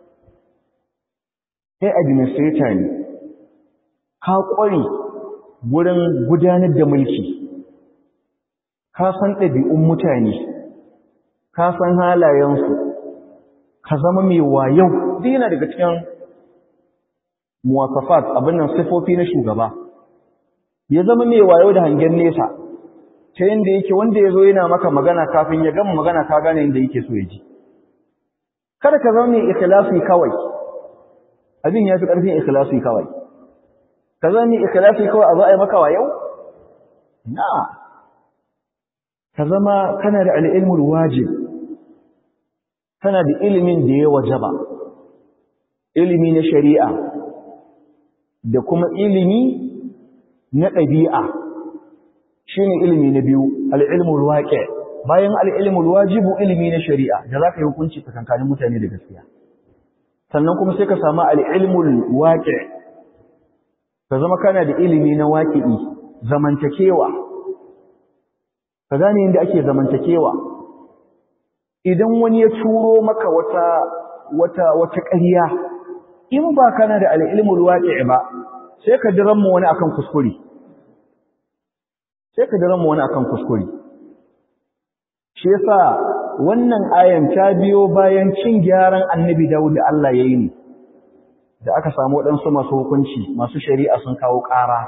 kai administrator ne ka ƙware wurin gudanar da mulki ka san ɗabi'un mutane ka san halayensu ka zama mai wayau duk yana daga cikin muwasafat abin nan sifofi na shugaba ya zama mai wayo da hangen nesa ta yadda yake wanda ya zo yana maka magana kafin ya gama magana ka gane yadda yake so ya ji kada ka zama mai ikhlasi kawai abin ya fi ƙarfin ikhlasi kawai ka zama mai ikhlasi kawai a zo a yi maka wayo na ka zama kana da al'ilmul wajib kana da ilimin da ya wajaba ilimi na shari'a da kuma ilimi na ɗabi'a shi ne ilimi na biyu al'ilmul waƙe bayan al'ilmul wajibu ilimi na shari'a da za ka yi hukunci tsakankanin mutane da gaskiya sannan kuma sai ka samu al'ilmul waƙe ka zama kana da ilimi na waƙi'i zamantakewa ka gane yadda ake zamantakewa idan wani ya turo maka wata wata wata ƙarya in ba kana da al'ilmul waƙi ba sai ka diran mu wani akan kuskure sai ka diran mu wani akan kuskure shi yasa wannan ayan ta biyo bayan cin gyaran annabi Dawud da Allah ya yi ne da aka samu waɗansu masu hukunci masu shari'a sun kawo ƙara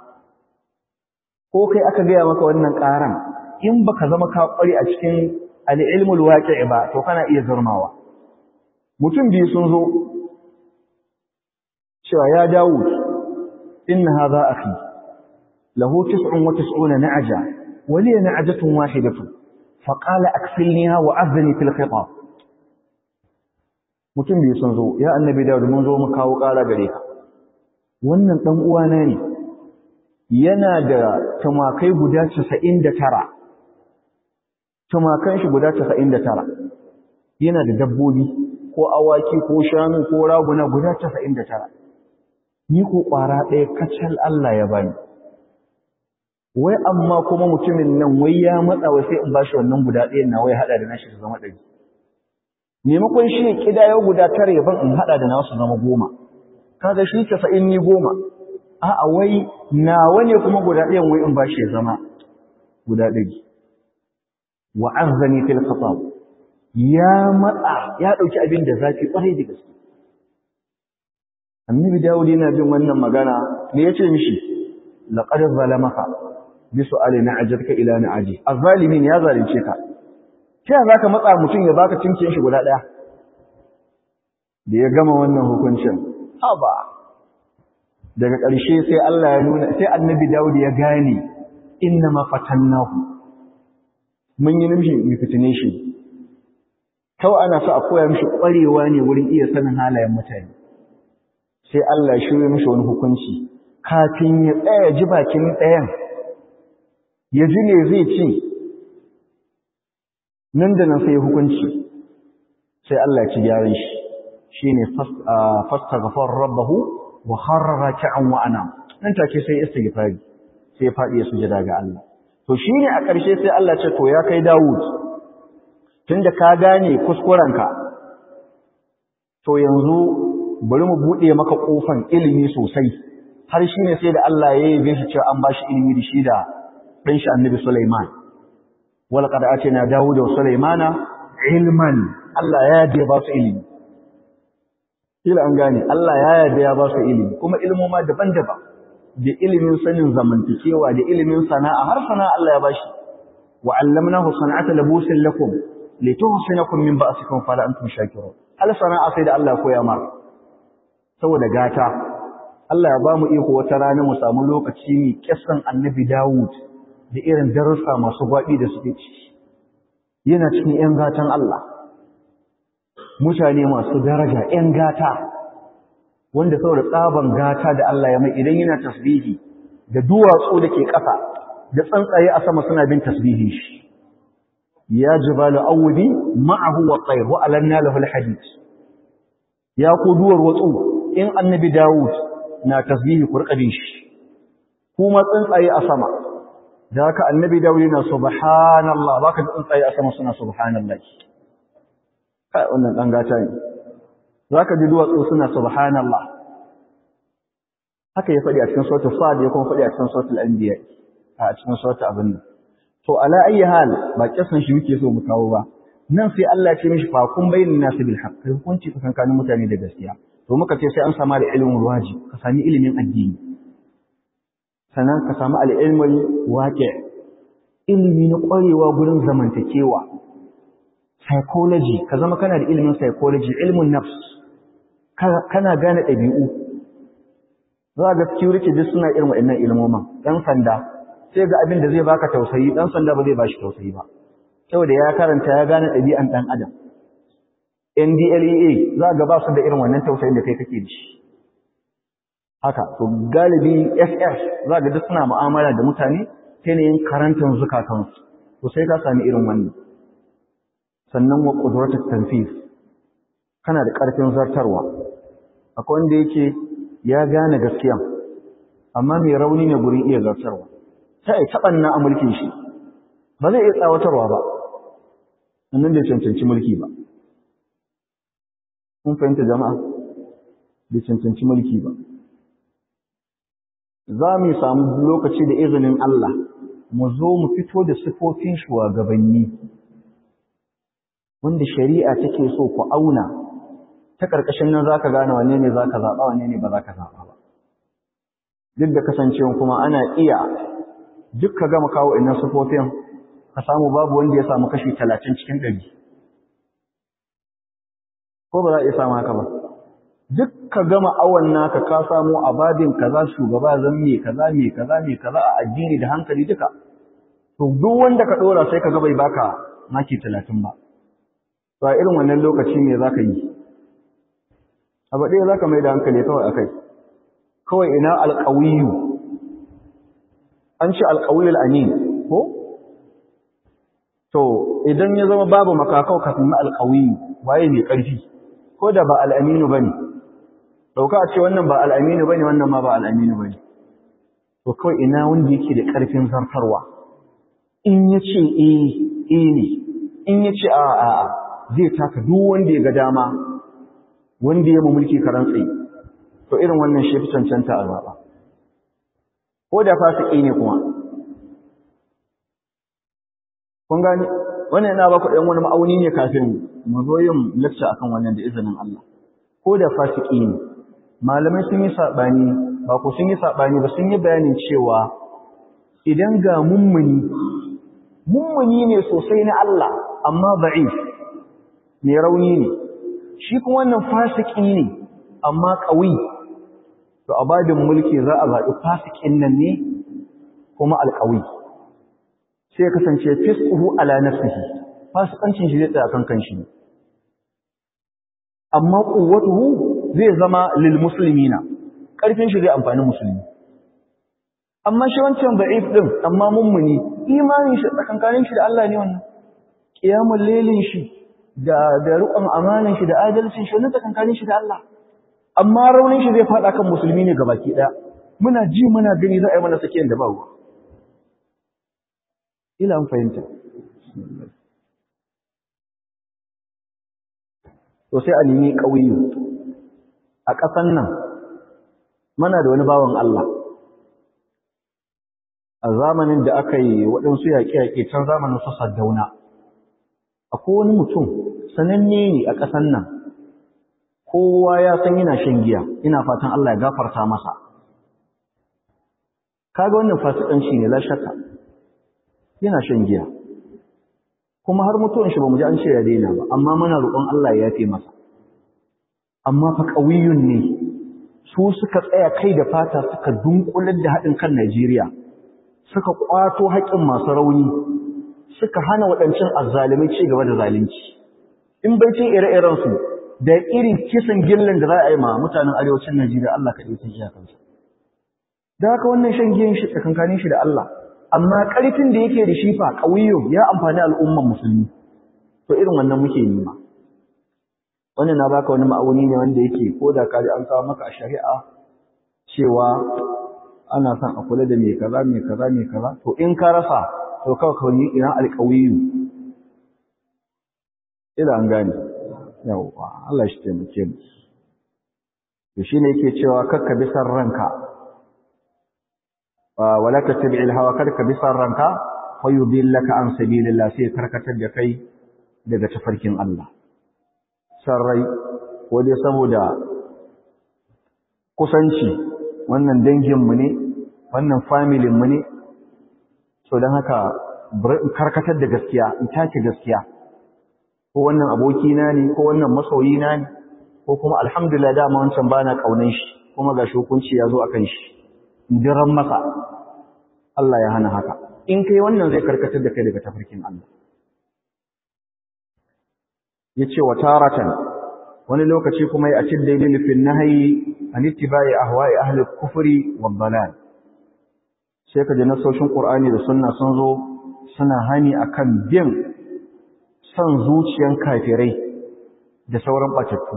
ko kai aka gaya maka wannan ƙaran in baka zama ka ƙware a cikin al'ilmul waƙi ba to kana iya zurmawa mutum biyu sun zo cewa ya Dawud inna hadha akhi lahu 99 na'aja wa li na'ajatun wahidatun fa qala akfilniha wa azni fil khitab mutum biyu sun zo ya annabi Dawud mun zo mu kawo ƙara gare ka wannan dan uwana ne yana da tumakai guda 99 tumakan shi guda 99 yana da dabbobi ko awaki ko shanu ko raguna guda 99 ni ko ƙwara ɗaya kacal Allah ya bani wai amma kuma mutumin nan wai ya matsa wai sai in bashi wannan guda ɗayan na wai haɗa da nashi su zama ɗari maimakon shi ne ƙidayo guda tara yaban in haɗa da nasu zama goma kaga shi casa'in ni goma a'a wai nawa ne kuma guda ɗayan wai in bashi ya zama guda ɗari wa arzani fil khatab ya matsa ya ɗauki abin da zafi ƙwarai da gaske annabi dawud yana bin wannan magana me yace mishi laqad zalamaka bi su'ali na'ajaka ila na'aji az-zalimin ya zalunce ka ta zaka matsa mutum ya baka cincin shi guda daya da ya gama wannan hukuncin haba daga ƙarshe sai Allah ya nuna sai annabi dawud ya gane inna ma fatannahu mun yi mishi mu fitine shi kawai ana so a koya mishi ƙwarewa ne wurin iya sanin halayen mutane sai Allah ya shirye mishi wani hukunci kafin ya tsaya ji bakin ɗayan ya ji ne zai ce nan da nan sai hukunci sai Allah ya ci gyaran shi shine fastaghfar rabbahu wa kharra raki'an wa ana nan take sai istighfari sai ya fadi ya sujada ga Allah to shine a ƙarshe sai Allah ce to ya kai Dawud tunda ka gane kuskurenka to yanzu bari mu buɗe maka ƙofan ilimi sosai har shi ne sai da Allah ya yi shi cewa an ba shi ilimi da shi da ɗan shi annabi Sulaiman wala qad atina Dawud wa Sulaimana ilman Allah ya yarda ya ba su ilimi kila an gane Allah ya yarda ya ba su ilimi kuma ilmoma daban-daban da ilimin sanin zamantakewa da ilimin sana'a har sana'a Allah ya bashi wa 'allamnahu sana'ata labusin lakum lituhsinakum min ba'sikum fala antum shakirun hal sana'a sai da Allah koya maka saboda gata Allah ya ba mu iko wata rana mu samu lokaci ne kissan annabi Dawud da irin darussa masu gwaɓi da suke ci yana cikin ‘yan gatan Allah mutane masu daraja ‘yan gata wanda saboda tsaban gata da Allah ya mai idan yana tasbihi da duwatsu da ke ƙasa da tsuntsaye a sama suna bin tasbihi shi ya jibalu awudi ma'ahu wa tsayr wa alanna lahu alhadid ya ku duwar watsu in annabi Dawud na tasbihi ku rika shi kuma tsuntsaye a sama da haka annabi Dawud yana subhanallah baka tsuntsaye a sama suna subhanallah kai wannan dan gata ne zaka ji duwatsu suna subhanallah haka ya faɗi a cikin suratul sad ya kuma faɗi a cikin suratul anbiya a cikin suratul abin to ala ayi hal ba kisan shi muke so mu kawo ba nan sai Allah ya ce mishi fa kun bayyana nasu bil haqq hukunci tsakankanin mutane da gaskiya to muka ce sai an samu da ilimin wajib ka sami ilimin addini sannan ka samu al-ilmul waqi ilimi na kwarewa gurin zamantakewa psychology ka zama kana da ilimin psychology ilmin nafs kana gane ɗabi'u za ga security duk suna irin waɗannan ilmoman ɗan sanda sai ga abin da zai baka tausayi ɗan sanda ba zai bashi tausayi ba saboda ya karanta ya gane ɗabi'an ɗan adam NDLEA za ga ba su da irin wannan tausayin da kai kake da shi haka to galibi SS za ga duk suna mu'amala da mutane ta yin karantar zukatansu to sai ka sami irin wannan sannan wa qudratus tanfis kana da ƙarfin zartarwa akwai wanda yake ya gane gaskiya amma mai rauni ne gurin iya zartarwa sai ai tabanna a mulkin shi ba zai iya tsawatarwa ba annan bai cancanci mulki ba kun fahimta jama'a bai cancanci mulki ba za mu samu lokaci da izinin Allah mu zo mu fito da sifofin shugabanni wanda shari'a take so ku auna ta ƙarƙashin nan za ka gane wanne ne za ka zaɓa wanne ne ba za ka zaɓa ba duk da kasancewa kuma ana iya duk ka gama kawo innan sufofin ka samu babu wanda ya samu kashi talatin cikin ɗari ko ba za a iya samu haka ba duk ka gama awon naka ka samu a babin kaza shugaba zan me kaza me kaza me kaza a addini da hankali duka to duk wanda ka ɗora sai ka ga bai baka maki talatin ba to a irin wannan lokaci me za ka yi abu ɗaya za ka mai da hankali kawai a kai kawai ina alƙawiyu an ce alƙawiyul amin ko to idan ya zama babu makakau kafin na alƙawiyu waye mai ƙarfi ko da ba al'aminu ba ne ɗauka a ce wannan ba al'aminu ba ne wannan ma ba al'aminu ba ne to kawai ina wanda yake da ƙarfin zartarwa in ya ce eh ne in ya ce a a zai taka duk wanda ya ga dama wanda ya mulki karan tsaye to irin wannan shi fi cancanta a zaɓa ko da fasiki ne kuma kun gani wannan yana ba ku ɗan wani ma'auni ne kafin mu zo yin lecture akan wannan da izinin Allah ko da fasiki ne malamai sun yi saɓani ba ku sun yi saɓani ba sun yi bayanin cewa idan ga mummuni mummuni ne sosai na Allah amma da'if mai rauni ne shi kuma wannan fasiki ne amma ƙawi to a babin mulki za a zaɓi fasikin nan ne kuma alƙawi sai kasance fisquhu ala nafsihi fasikancin shi zai tsaya kan kanshi ne amma quwwatuhu zai zama lil muslimina ƙarfin shi zai amfani musulmi amma shi wancan da'if din amma mummuni imanin shi tsakankanin shi da Allah ne wannan qiyamul lailin shi da da riƙon amanan shi da adalcin shi wannan tsakankanin shi da Allah amma raunin shi zai fada kan musulmi ne gabaki daya muna ji muna gani za a yi mana sakiyan da ba ruwa ila an fahimta to sai a nemi ƙauyu a ƙasan nan muna da wani bawan Allah a zamanin da aka yi waɗansu yaƙe-yaƙe can zamanin su Saddauna akwai wani mutum sananne ne a ƙasan nan kowa ya san yana shan giya ina fatan Allah ya gafarta masa kaga wannan fasikanci ne la shakka yana shan giya kuma har mutuwan shi bamu ji an ce ya daina ba amma muna roƙon Allah ya yafe masa amma fa ƙawiyun ne su suka tsaya kai da fata suka dunkular da haɗin kan Najeriya suka kwato haƙƙin masu rauni suka hana waɗancan azzalimai ci gaba da zalunci in bai ce ire-iren su da irin kisan gillan da za a yi ma mutanen arewacin Najeriya Allah kaɗai sun iya kansa da haka wannan shan giyan shi tsakankanin shi da Allah amma ƙarfin da yake da shi fa ƙauyo ya amfani al'umman musulmi to irin wannan muke nema wannan na baka wani ma'auni ne wanda yake ko da kaji an kawo maka a shari'a cewa ana son a kula da mai kaza mai kaza mai kaza to in ka rasa to kawai ka yi ina alƙawiyu ila an gane yawwa Allah shi taimake mu to shine yake cewa kakka bi san ranka wala tattabi'il hawa kada ka bi san ranka fa yudillaka an sabilillah sai karkatar da kai daga tafarkin Allah sarrai ko dai saboda kusanci wannan danginmu ne wannan familinmu ne so don haka karkatar da gaskiya in take gaskiya ko wannan abokina ne ko wannan masoyina ne ko kuma alhamdulillah dama wancan bana kaunan shi kuma ga hukunci ya zo akan shi diran masa Allah ya hana haka in kai wannan zai karkatar da kai daga tafarkin Allah yace wa taratan wani lokaci kuma ya acid dalil fi nahyi an ittiba'i ahwa'i ahli kufri wad dalal sai ka ji nasoshin qur'ani da sunna sun zo suna hani akan bin son zuciyan kafirai da sauran batattu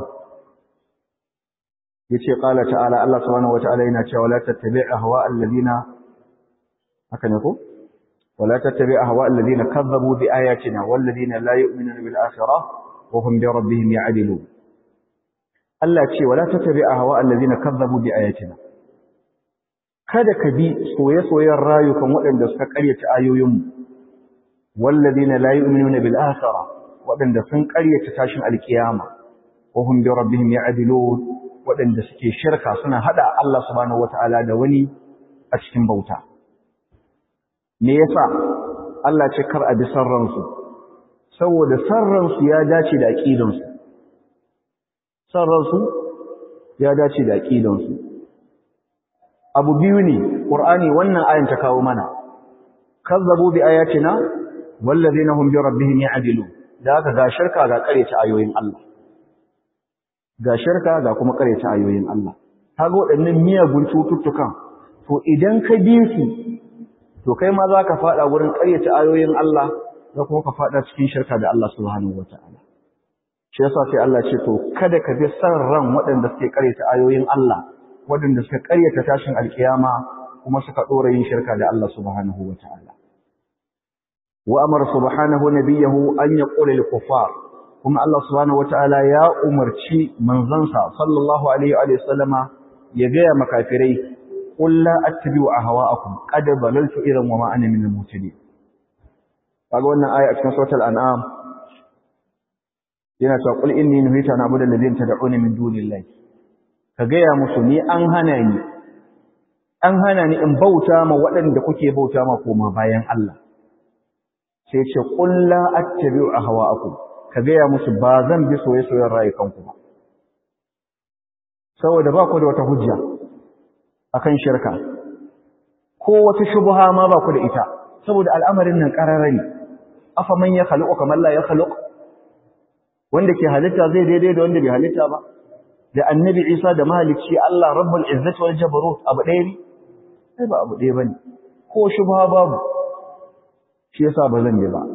yace qala ta'ala Allah subhanahu wata'ala yana cewa la tattabi' ahwa alladhina haka ne ko wala tattabi' ahwa alladhina kazzabu bi ayatina walladhina la yu'minuna bil akhirah wa hum bi rabbihim ya'dilun Allah ce wala tattabi' ahwa alladhina kazzabu bi ayatina kada ka bi soye-soyen rayukan waɗanda suka ƙaryata ayoyinmu walladhina la yu'minuna bil akhirah waɗanda sun ƙaryata tashin alkiyama wa hum bi rabbihim ya'dilun waɗanda suke shirka suna haɗa Allah subhanahu wata'ala da wani a cikin bauta. Me yasa Allah ce kar a bi sarransu, saboda sarransu ya dace da aƙidansu. Sarransu ya dace da aƙidansu. Abu biyu ne, ƙur'ani wannan ayan ta kawo mana, kazzabu bi ayatina wallazina hum bi rabbihim ya'dilun. Da haka ga shirka ga ƙareta ayoyin Allah. ga shirka ga kuma ta ayoyin Allah kaga waɗannan miyagun cututtukan to idan ka bi su to kai ma za ka faɗa wurin ƙaryata ayoyin Allah za kuma ka faɗa cikin shirka da Allah subhanahu wata'ala shi yasa sai Allah ce to kada ka bi san ran waɗanda suke ƙaryata ayoyin Allah waɗanda suka ƙaryata tashin alkiyama kuma suka ɗora yin shirka da Allah subhanahu wata'ala wa amara subhanahu nabiyahu an yaqula lil kuffar kuma Allah subhanahu wataala ya umarci manzansa sallallahu alaihi wa sallama ya gaya makafirai qul la attabi'u ahwa'akum qad balaltu idan wa ma ana min al-mutadin kaga wannan aya a cikin suratul an'am yana cewa qul inni nuhitu an a'budu alladhina tad'una min dunillahi ka gaya musu ni an hana ni an hana ni in bauta ma waɗanda kuke bauta ma koma bayan Allah sai ce qul la attabi'u ahwa'akum ka gaya musu ba zan bi soye-soyen rayukanku ba saboda ba ku da wata hujja akan shirka ko wata shubha ma ba ku da ita saboda al'amarin nan qararari afa man ya khaliqu kamar la ya khaliq wanda ke halitta zai daidai da wanda bai halitta ba da annabi Isa da mahalicci Allah rabbul izzati wal jabarut abu ɗaya ne sai ba abu ɗaya bane ko shubha babu shi yasa ba zan yi ba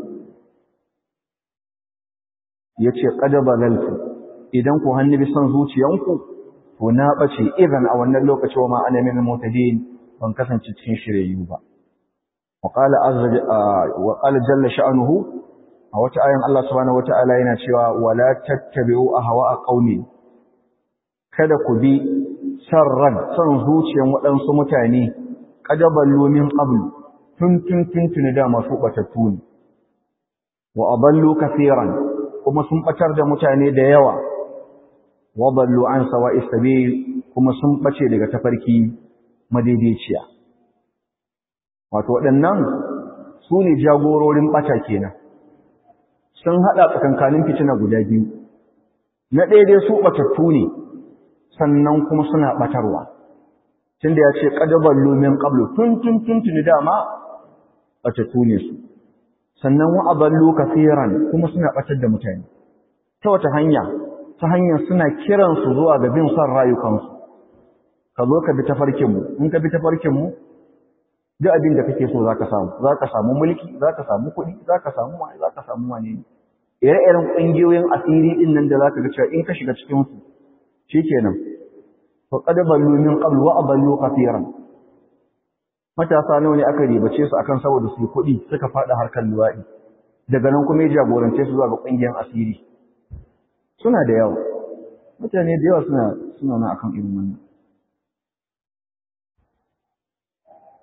ya ce ƙadaba lalfu idan ku hannu bi son zuciyanku to na ɓace idan a wannan lokaci wa ma'ana min mutadin ban kasance cikin shiryayyu ba wa qala jalla sha'nuhu a wata ayan Allah subhanahu wata'ala yana cewa wala tattabi'u ahwa'a qaumi kada ku bi sarran son zuciyan waɗansu mutane qadaballu min qablu tun tun tun tun da masu batattu ne wa aballu kaseeran kuma sun batar da mutane da yawa wadallu an sawa'is sabil kuma sun bace daga tafarki madaidaiciya wato waɗannan su ne jagororin bata kenan sun haɗa tsakankanin fitina guda biyu na ɗaya dai su batattu ne sannan kuma suna batarwa tunda ya ce qadaballu min qablu tun tun tun tun dama batattu ne su sannan wa aballu kaseeran kuma suna batar da mutane ta wata hanya ta hanyar suna kiran su zuwa ga bin son rayukansu ka zo ka bi tafarkin mu in ka bi tafarkin mu duk abin da kake so zaka samu zaka samu mulki zaka samu kuɗi zaka samu wani zaka samu wani ne ire-iren ƙungiyoyin asiri din nan da zaka ga cewa in ka shiga cikin su shikenan fa qad ballu min qabl wa aballu kaseeran matasa nawa ne aka ribace su akan saboda su kuɗi suka faɗa harkar luwaɗi daga nan kuma ya jagorance su zuwa ga ƙungiyar asiri suna da yawa mutane da yawa suna suna na akan irin wannan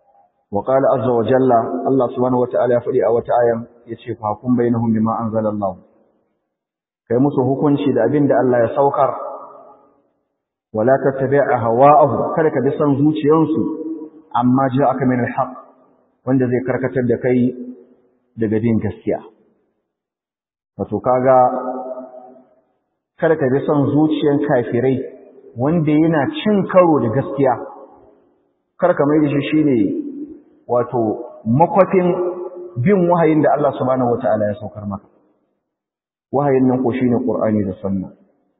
wa qala azza wa jalla Allah subhanahu wata'ala ya faɗi a wata ayan yace fa kun bainahum bima anzalallahu kai musu hukunci da abin da Allah ya saukar wala tattabi'a hawa'ahu kada ka bi son zuciyansu amma ja'aka min al-haq wanda zai karkatar da kai daga bin gaskiya wato kaga kada ka bi son zuciyan kafirai wanda yana cin karo da gaskiya kar ka mai da shi shine wato makwafin bin wahayin da Allah subhanahu wataala ya saukar maka wahayin nan ko shine Qur'ani da Sunna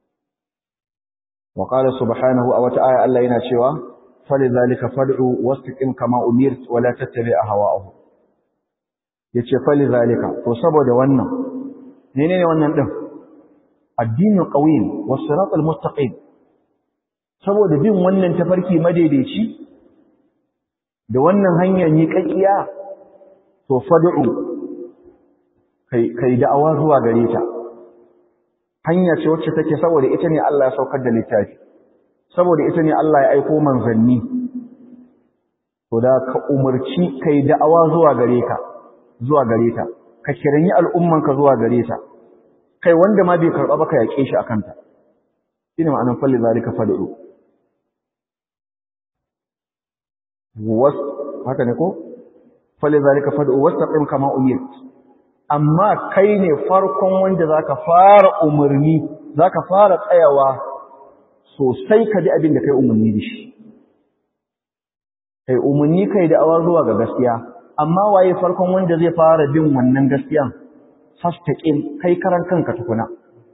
wa qala subhanahu a wata aya Allah yana cewa falizalika fad'u wastaqim kama umirt wa la tattabi' ahwa'ahum yace falizalika to saboda wannan menene wannan din addinin qawim was siratal mustaqim saboda bin wannan tafarki madaidaici da wannan hanyar miƙaƙiya to fad'u kai kai da'awa zuwa gare ta hanya ce wacce take saboda ita ne Allah ya saukar da littafi saboda ita ne Allah ya aiko manzanni to da ka umarci kai da'awa zuwa gare ka zuwa gare ta ka kiranyi al'umman ka zuwa gare ta kai wanda ma bai karba ba ka yake shi akan ta shine ma'anar falli zalika fad'u was haka ne ko falli zalika fad'u wastaqim kama umirt amma kai ne farkon wanda zaka fara umarni zaka fara tsayawa sosai ka ji abin da kai umarni da shi kai umarni kai da awa zuwa ga gaskiya amma waye farkon wanda zai fara bin wannan gaskiyan fastaqim kai karan kanka tukuna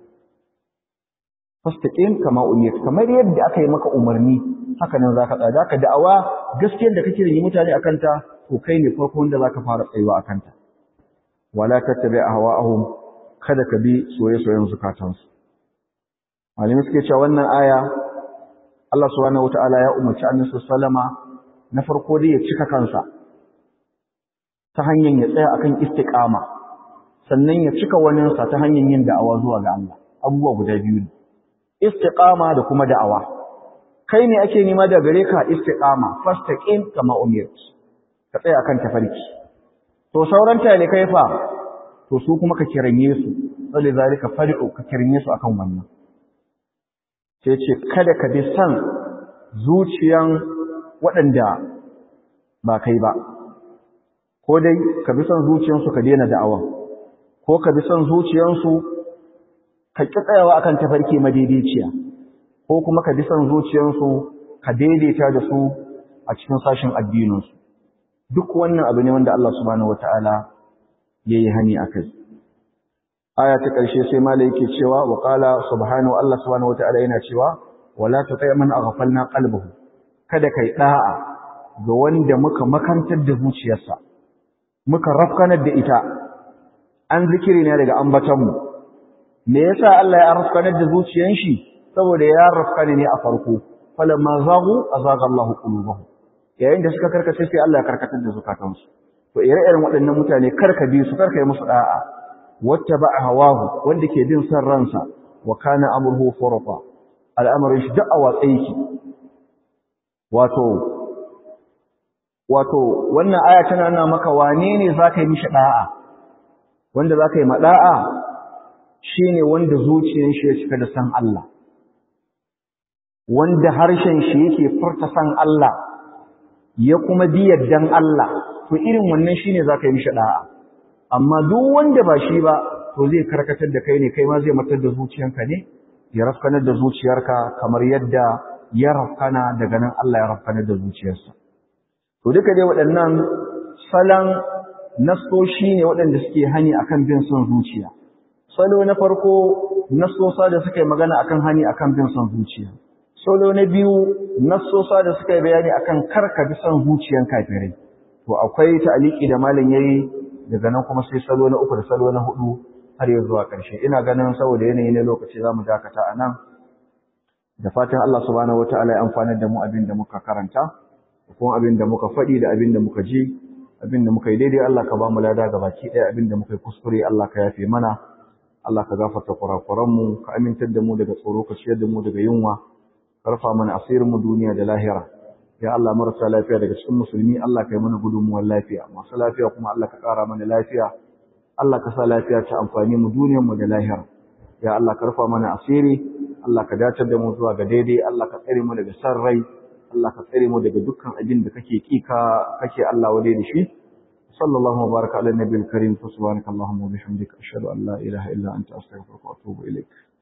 fastaqim kama umirt kamar yadda aka yi maka umarni haka nan zaka tsaya zaka da'awa gaskiyar da kake yi mutane akan ta to kai ne farkon wanda zaka fara tsayuwa akan ta wala tattabi ahwa'ahum kada ka bi soye-soyen zukatansu malami suke cewa wannan aya Allah subhanahu wataala ya umarci Annabi sallama na farko dai ya cika kansa ta hanyar ya tsaya akan istiqama sannan ya cika waninsa ta hanyar yin da'awa zuwa ga Allah abubuwa guda biyu ne istiqama da kuma da'awa kai ne ake nema da gare ka istiqama fastaqim kama umirt ka tsaya akan tafarki to sauran tale kai fa to su kuma ka kiranye su sai zalika fad'u ka kiranye su akan wannan sai ce kada ka bi san zuciyan waɗanda ba kai ba ko dai ka bi san zuciyansu ka daina da'awa ko ka bi san zuciyansu ka ki tsayawa akan tafarki madaidaiciya ko kuma ka bi san zuciyansu ka daidaita da su a cikin sashin addininsu duk wannan abu ne wanda Allah subhanahu wataala yayi hani akai aya ta ƙarshe sai malai yake cewa wa qala subhanahu Allah subhanahu wataala yana cewa wala tuti man aghfalna qalbuhu kada kai da'a ga wanda muka makantar da zuciyarsa muka rafkanar da ita an zikiri ne daga ambatan mu me yasa Allah ya rafkanar da zuciyar shi saboda ya rafkane ne a farko falamma zaghu azaga Allahu qulubahum yayin da suka karkace sai Allah ya karkatar da zukatansu to ire-iren waɗannan mutane karka bi su karka yi musu da'a wattaba hawahu wanda ke bin san ransa wa kana amruhu furata al'amarin shi duk a watsa yake wato wato wannan aya tana nuna maka wane ne zaka yi mishi da'a wanda zaka yi mada'a shine wanda zuciyar shi ya cika da san Allah wanda harshen shi yake furta san Allah ya kuma bi yaddan Allah to irin wannan shine zaka yi mishi da'a amma duk wanda ba shi ba to zai karkatar da kai ne kai ma zai matar da zuciyanka ne ya rafkanar da zuciyarka kamar yadda ya rafkana daga nan Allah ya rafkanar da zuciyarsa to duka dai waɗannan salon nasoshi ne waɗanda suke hani akan bin son zuciya salo na farko nasosa da suka yi magana akan hani akan bin son zuciya salo na biyu nasosa da suka yi bayani akan karka bi son zuciyan kafirai to akwai ta'aliki da malam yayi daga nan kuma sai salo na uku da salo na hudu har ya zuwa ƙarshe ina ganin saboda yanayi na lokaci zamu dakata a nan da fatan Allah subhanahu wataala ya amfanar da mu abin da muka karanta da kuma abin da muka faɗi da abin da muka ji abin da muka yi daidai Allah ka ba mu lada ga baki ɗaya abin da muka yi kuskure Allah ka yafe mana Allah ka gafarta kurakuran mu ka amintar da mu daga tsoro ka ciyar da mu daga yunwa ka rufa mana asirin mu duniya da lahira ya Allah marasa lafiya daga cikin musulmi Allah kai mana gudunmuwar lafiya masu lafiya kuma Allah ka ƙara mana lafiya Allah ka sa lafiya ta amfani mu duniyar mu da lahira ya Allah ka rufa mana asiri Allah ka dacar da mu zuwa ga daidai Allah ka tsare mu daga san rai Allah ka tsare mu daga dukkan abin da kake kika kake Allah wade da shi sallallahu wa baraka ala nabiyil karim subhanakallahumma wa bihamdika ashhadu an la ilaha illa anta astaghfiruka wa atubu ilaik